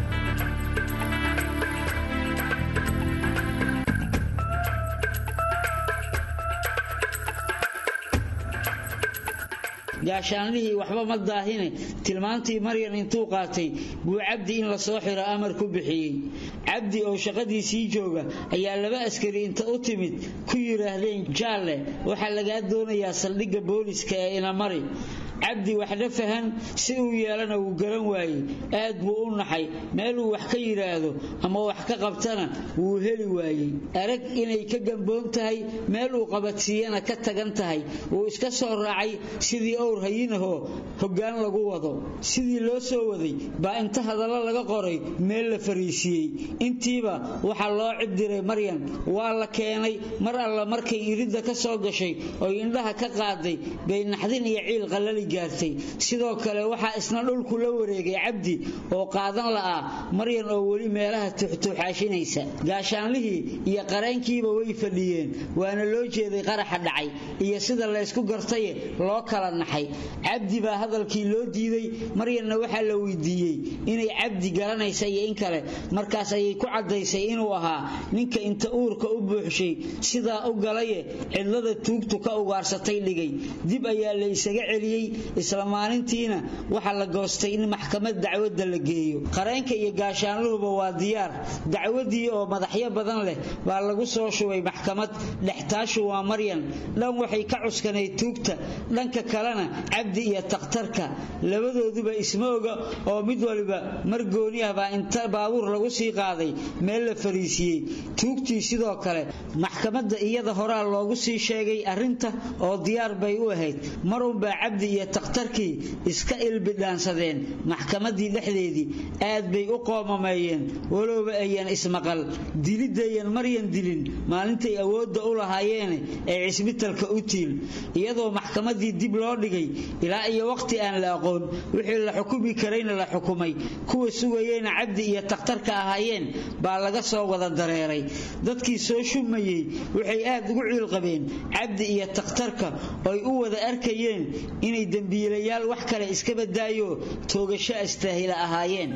gaashaanlihii waxba ma daahine tilmaantii maryan intuu qaatay buu cabdi in la soo xiro amar ku bixiyey cabdi oo shaqadiisii jooga ayaa laba askari inta u timid ku yidhaahdeen jaalle waxaa lagaa doonayaa saldhigga booliska ee inamari cabdi waxna fahan si uu yeelana wuu garan waayey aad buu u naxay meeluu wax ka yidhaahdo ama wax ka qabtana wuu heli waayey arag inay ka gamboon tahay meel uu qabadsiiyana ka tagan tahay wuu iska soo raacay sidii owr hayinahoo hoggaan lagu wado sidii loo soo waday baa inta hadallo laga qoray meel la fariisiiyey intiiba waxaa loo cibdiray maryan waa la keenay mar alla markay iridda ka soo gashay oy indhaha ka qaaday bay naxdin iyo ciil qallali gaartay sidoo kale waxaa isna dhulku la wareegay cabdi oo qaadan la'aa maryan oo weli meelaha tuxtuuxaashinaysa gaashaanlihii iyo qareenkiiba way fadhiyeen waana loo jeeday qaraxa dhacay iyo sida laysku gartaye loo kala naxay cabdi baa hadalkii loo diiday maryanna waxaa la weydiiyey inay cabdi garanaysa iyo in kale markaas ayay ku caddaysay inuu ahaa ninka inta uurka u buuxshay sidaa u galaye cidlada tuugtu ka ugaarsatay dhigay dib ayaa la isaga celiyey isla maalintiina waxaa la goostay in maxkamad dacwadda la geeyo qareenka iyo gaashaanluhuba waa diyaar dacwadii oo madaxyo badan leh baa lagu soo shubay maxkamad dhextaashu waa maryan dhan waxay ka cuskanayd tuugta dhanka kalena cabdi iyo takhtarka labadooduba isma oga oo mid waliba mar gooni ah baa inta baabuur lagu sii qaaday meel la fariisiiyey tuugtii sidoo kale maxkamadda iyada horaa loogu sii sheegay arrinta oo diyaar bay u ahayd marunbaa cabdi iyo takhtarkii iska ilbidhaansadeen maxkamaddii dhexdeedii aad bay u qoomameeyeen walowba ayan ismaqal dilidayan maryan dilin maalintay awoodda u lahaayeene ee cisbitalka u tiil iyadoo maxkamaddii dib loo dhigay ilaa iyo waqti aan la aqoon wixii la xukumi karayna la xukumay kuwa sugayeyna cabdi iyo takhtarka ahaayeen baa laga soo wada dareeray dadkii soo shumayey waxay aad ugu ciilqabeen cabdi iyo takhtarka oy u wada arkayeen inay dembiilayaal wax kale iska badaayo toogasho astaahila ahaayeen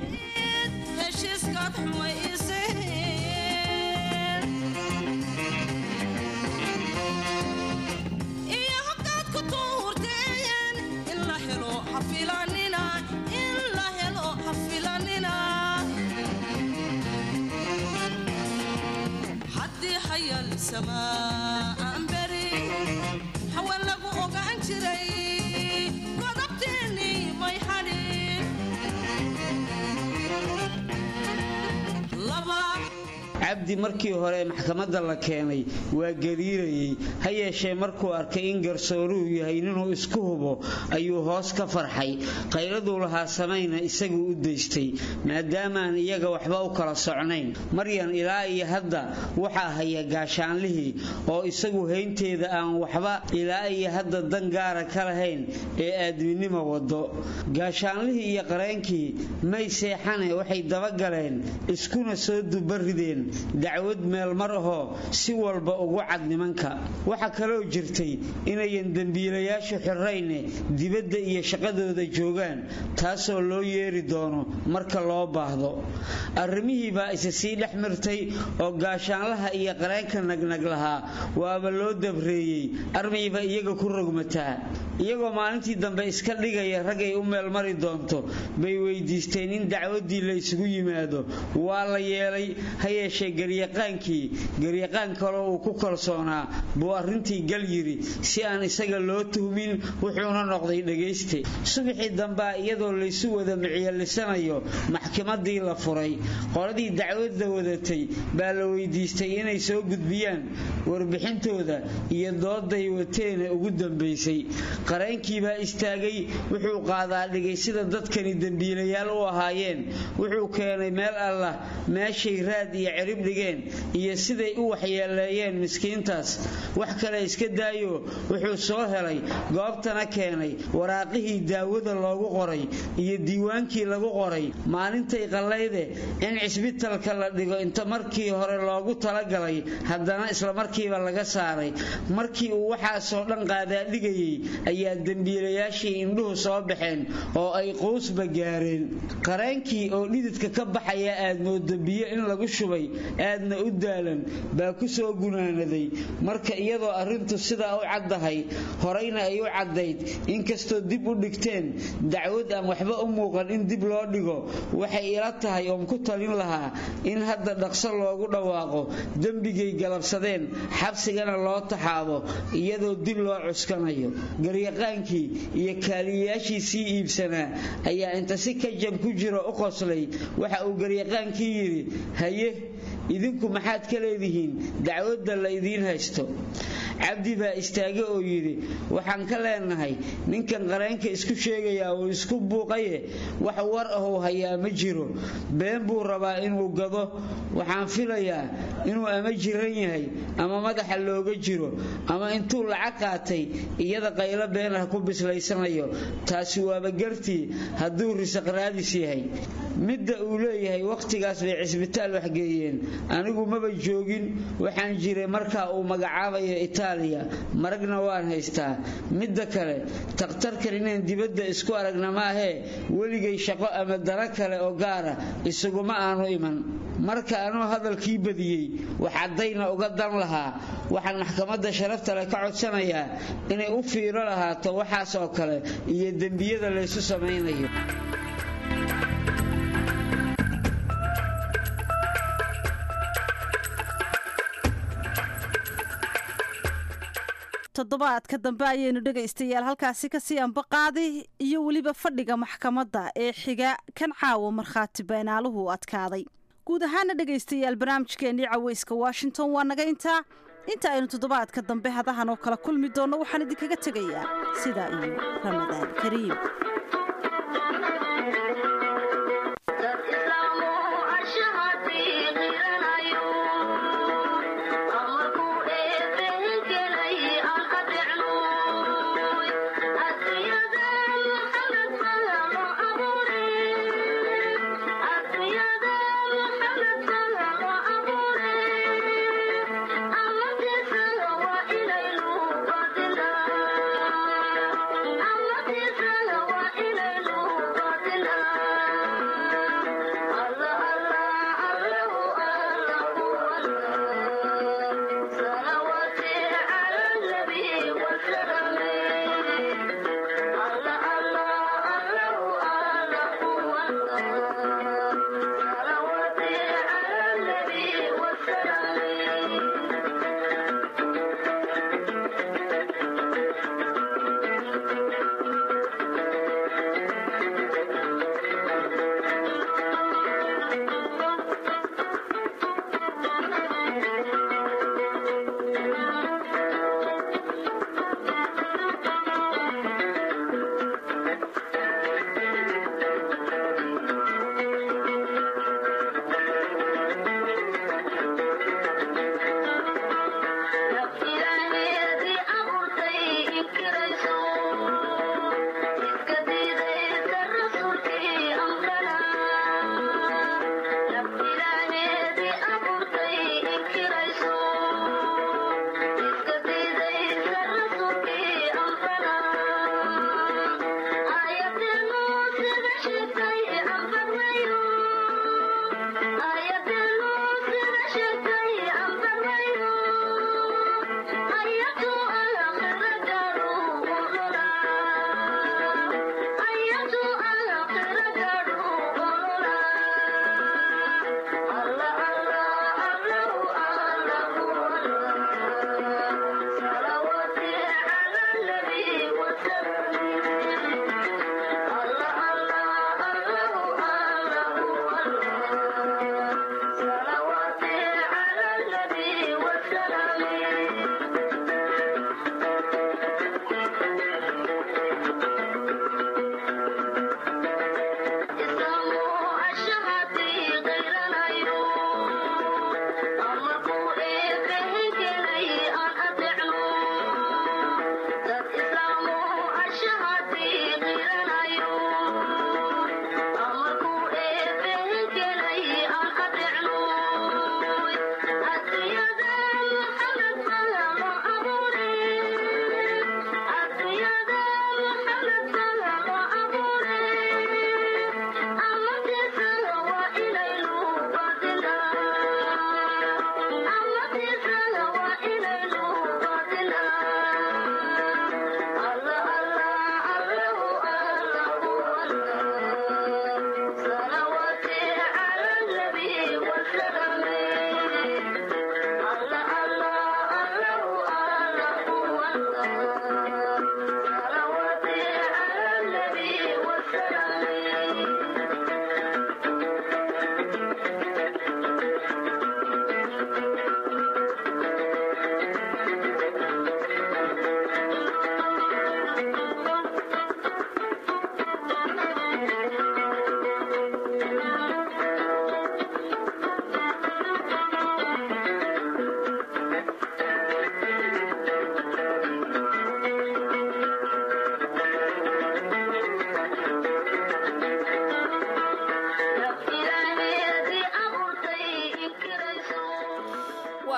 cabdi markii hore maxkamadda la keenay waa gariirayey ha yeeshee markuu arkay in garsooruhu yahay ninuu isku hubo ayuu hoos ka farxay qayladuu lahaa samayna isaguu u daystay maadaamaan iyaga waxba u kala socnayn maryan ilaa iyo hadda waxaa haya gaashaanlihii oo isagu haynteeda aan waxba ilaa iyo hadda dan gaara ka lahayn ee aadminimo wado gaashaanlihii iyo qareenkii may seexane waxay dabagaleen iskuna soo dubarideen dacwad meelmar ahoo si walba ugu cad nimanka waxaa kaloo jirtay inayan dembiilayaashu xirrayne dibadda iyo shaqadooda joogaan taasoo loo yeeri doono marka loo baahdo arrimihii baa isa sii dhex mirtay oo gaashaanlaha iyo qareenka nagnag lahaa waaba loo dabreeyey armayba iyaga ku rogmataa iyagoo maalintii dambe iska dhigaya ragay u meelmari doonto bay weydiisteen in dacwaddii la isugu yimaado waa la yeelay ha yeeshee garyaqaankii garyaqaan kaloo uu ku kalsoonaa buu arrintii gal yiri si aan isaga loo tuhmin wuxuuna noqday dhegayste subaxii dambea iyadoo laysu wada micyelisanayo maxkamadii la furay qoladii dacwadda wadatay baa la weydiistay inay soo gudbiyaan warbixintooda iyo dooday wateena ugu dambaysay qareenkiibaa istaagay wuxuu qaadaa dhigay sida dadkani dembiilayaal u ahaayeen wuxuu keenay meel allah meeshay raad iyo cirib dhigeen iyo siday u waxyeeleeyeen miskiintaas wax kale iska daayo wuxuu soo helay goobtana keenay waraaqihii daawada loogu qoray iyo diiwaankii lagu qoray maalintay qallayde in cisbitalka la dhigo inta markii hore loogu talagalay haddana islamarkiiba laga saaray markii uu waxaasoo dhan qaadaadhigayay ayaa dembiilayaashii indhuhu soo baxeen oo ay quusba gaareen qareenkii oo dhididka ka baxaya aad moodo biyo in lagu shubay aadna u daalan baa ku soo gunaanaday marka iyadoo arrintu sidaa u caddahay horeyna ay u caddayd inkastoo dib u dhigteen dacwad aan waxba u muuqan in dib loo dhigo waxay ila tahay oon ku talin lahaa in hadda dhaqso loogu dhawaaqo dembigay galabsadeen xabsigana loo taxaabo iyadoo dib loo cuskanayo garyaqaankii iyo kaaliyayaashii sii iibsanaa ayaa inta si kajab ku jiro u qoslay waxa uu garyaqaankii yidhi haye idinku maxaad ka leedihiin dacwadda la idiin haysto cabdi baa istaage oo yidhi waxaan ka leenahay ninkan qareenka isku sheegayaa uu isku buuqaye wax war ahuu hayaa ma jiro been buu rabaa inuu gado waxaan filayaa inuu ama jiran yahay ama madaxa looga jiro ama intuu lacag qaatay iyada qaylo been ah ku bislaysanayo taasi waaba gartii hadduu risaq raadis yahay midda uu leeyahay wakhtigaas bay cisbitaal waxgeeyeen anigu maba joogin waxaan jiray markaa uu magacaabayo itaaliya maragna waan haystaa midda kale takhtarkan inaan dibadda isku aragna maahee weligay shaqo ama dana kale oo gaara isaguma aanu iman marka anuu hadalkii badiyey waxaddayna uga dan lahaa waxaan maxkamadda sharafta leh ka codsanayaa inay u fiiro lahaato waxaas oo kale iyo dembiyada laysu samaynayo toddobaadka dambe ayaynu dhegaystayaal halkaasi kasii ambaqaadi iyo weliba fadhiga maxkamadda ee xiga kan caawa markhaati beenaaluhu adkaaday guud ahaana dhegaystayaal barnaamijkeennii caweyska washington waa naga intaa inta aynu toddobaadka dambe hadahan oo kala kulmi doonno waxaan idinkaga tegayaa sidaa iyo ramadaan kariim Thank you.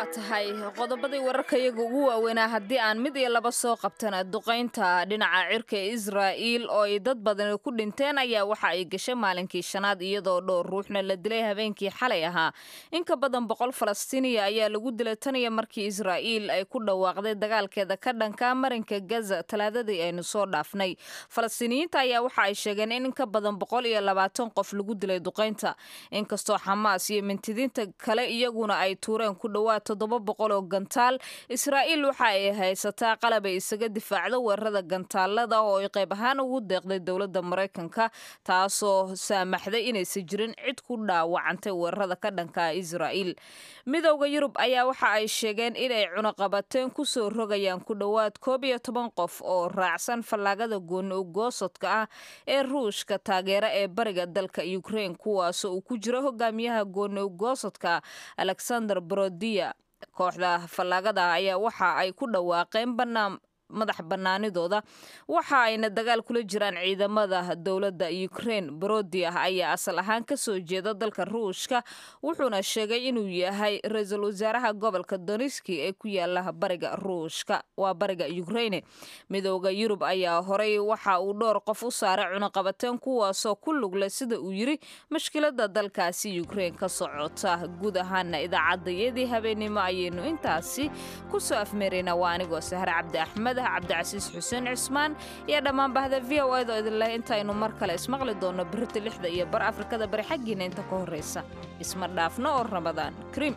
waa tahay qodobadii wararka iyaga ugu waaweynaa haddii aan mid iyo laba soo qabtana duqaynta dhinaca cirka ee israa'iil oo ay dad badani ku dhinteen ayaa waxa ay gashay maalinkii shanaad iyadoo dhowr ruuxna la dilay habeenkii xalay ahaa in ka badan boqol falastiiniya ayaa lagu dilay tan iyo markii israa'iil ay ku dhawaaqday dagaalkeeda ka dhanka marinka gaza talaadadii aynu soo dhaafnay falastiiniyiinta ayaa waxa ay sheegeen in in ka badan boqol iyo labaatan qof lagu dilay duqaynta inkastoo xamaas iyo mintidiinta kale iyaguna ay tuureen ku dhowaad toddoba boqol oo gantaal israa'iil waxa ay haysataa qalab ay isaga difaacdo weerarada gantaalada oo ay qayb ahaan ugu deeqday dowladda maraykanka taasoo saamaxday inaysan jirin cid ku dhaawacantay weerarada ka dhanka israa'iil midowda yurub ayaa waxa ay sheegeen inay cunaqabateen kusoo rogayaan ku dhowaad koob iyo toban qof oo raacsan fallaagada gooni ugoosodka ah ee ruushka taageera ee bariga dalka ukraine kuwaasoo uu ku jiro hogaamiyaha gooni ugoosodka alexander brodiya kooxda fallaagada ayaa waxa ay ku dhawaaqeen banaan madax bannaanidooda waxa ayna dagaal kula jiraan ciidamada dowladda ukraine brodi ah ayaa asal ahaan ka soo jeeda dalka ruushka wuxuuna sheegay inuu yahay ra-iisul wasaaraha gobolka doniski ee ku yaala bariga ruushka waa bariga ukraine midooda yurub ayaa horey waxa uu dhowr qof u saaray cunaqabateen kuwaasoo ku lugle sida uu yiri mushkilada dalkaasi ukraine ka socota guud ahaana idaacadayadii habeenimo ayaynu intaasi kusoo afmeeraynaa waa anigoo sahre cabdi axmed cabdicasiis xuseen cismaan iyo dhammaan bahda v o edo idinleh intaynu mar kale ismaqli doonno berita lixda iyo bar afrikada bari xaggiina inta ka horraysa isma dhaafno oo ramadaan krim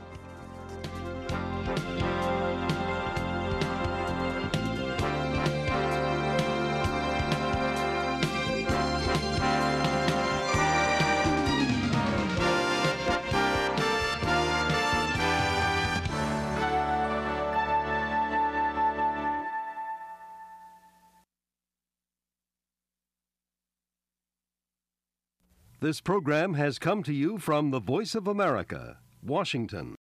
This program has come to you from the Voice of America, Washington.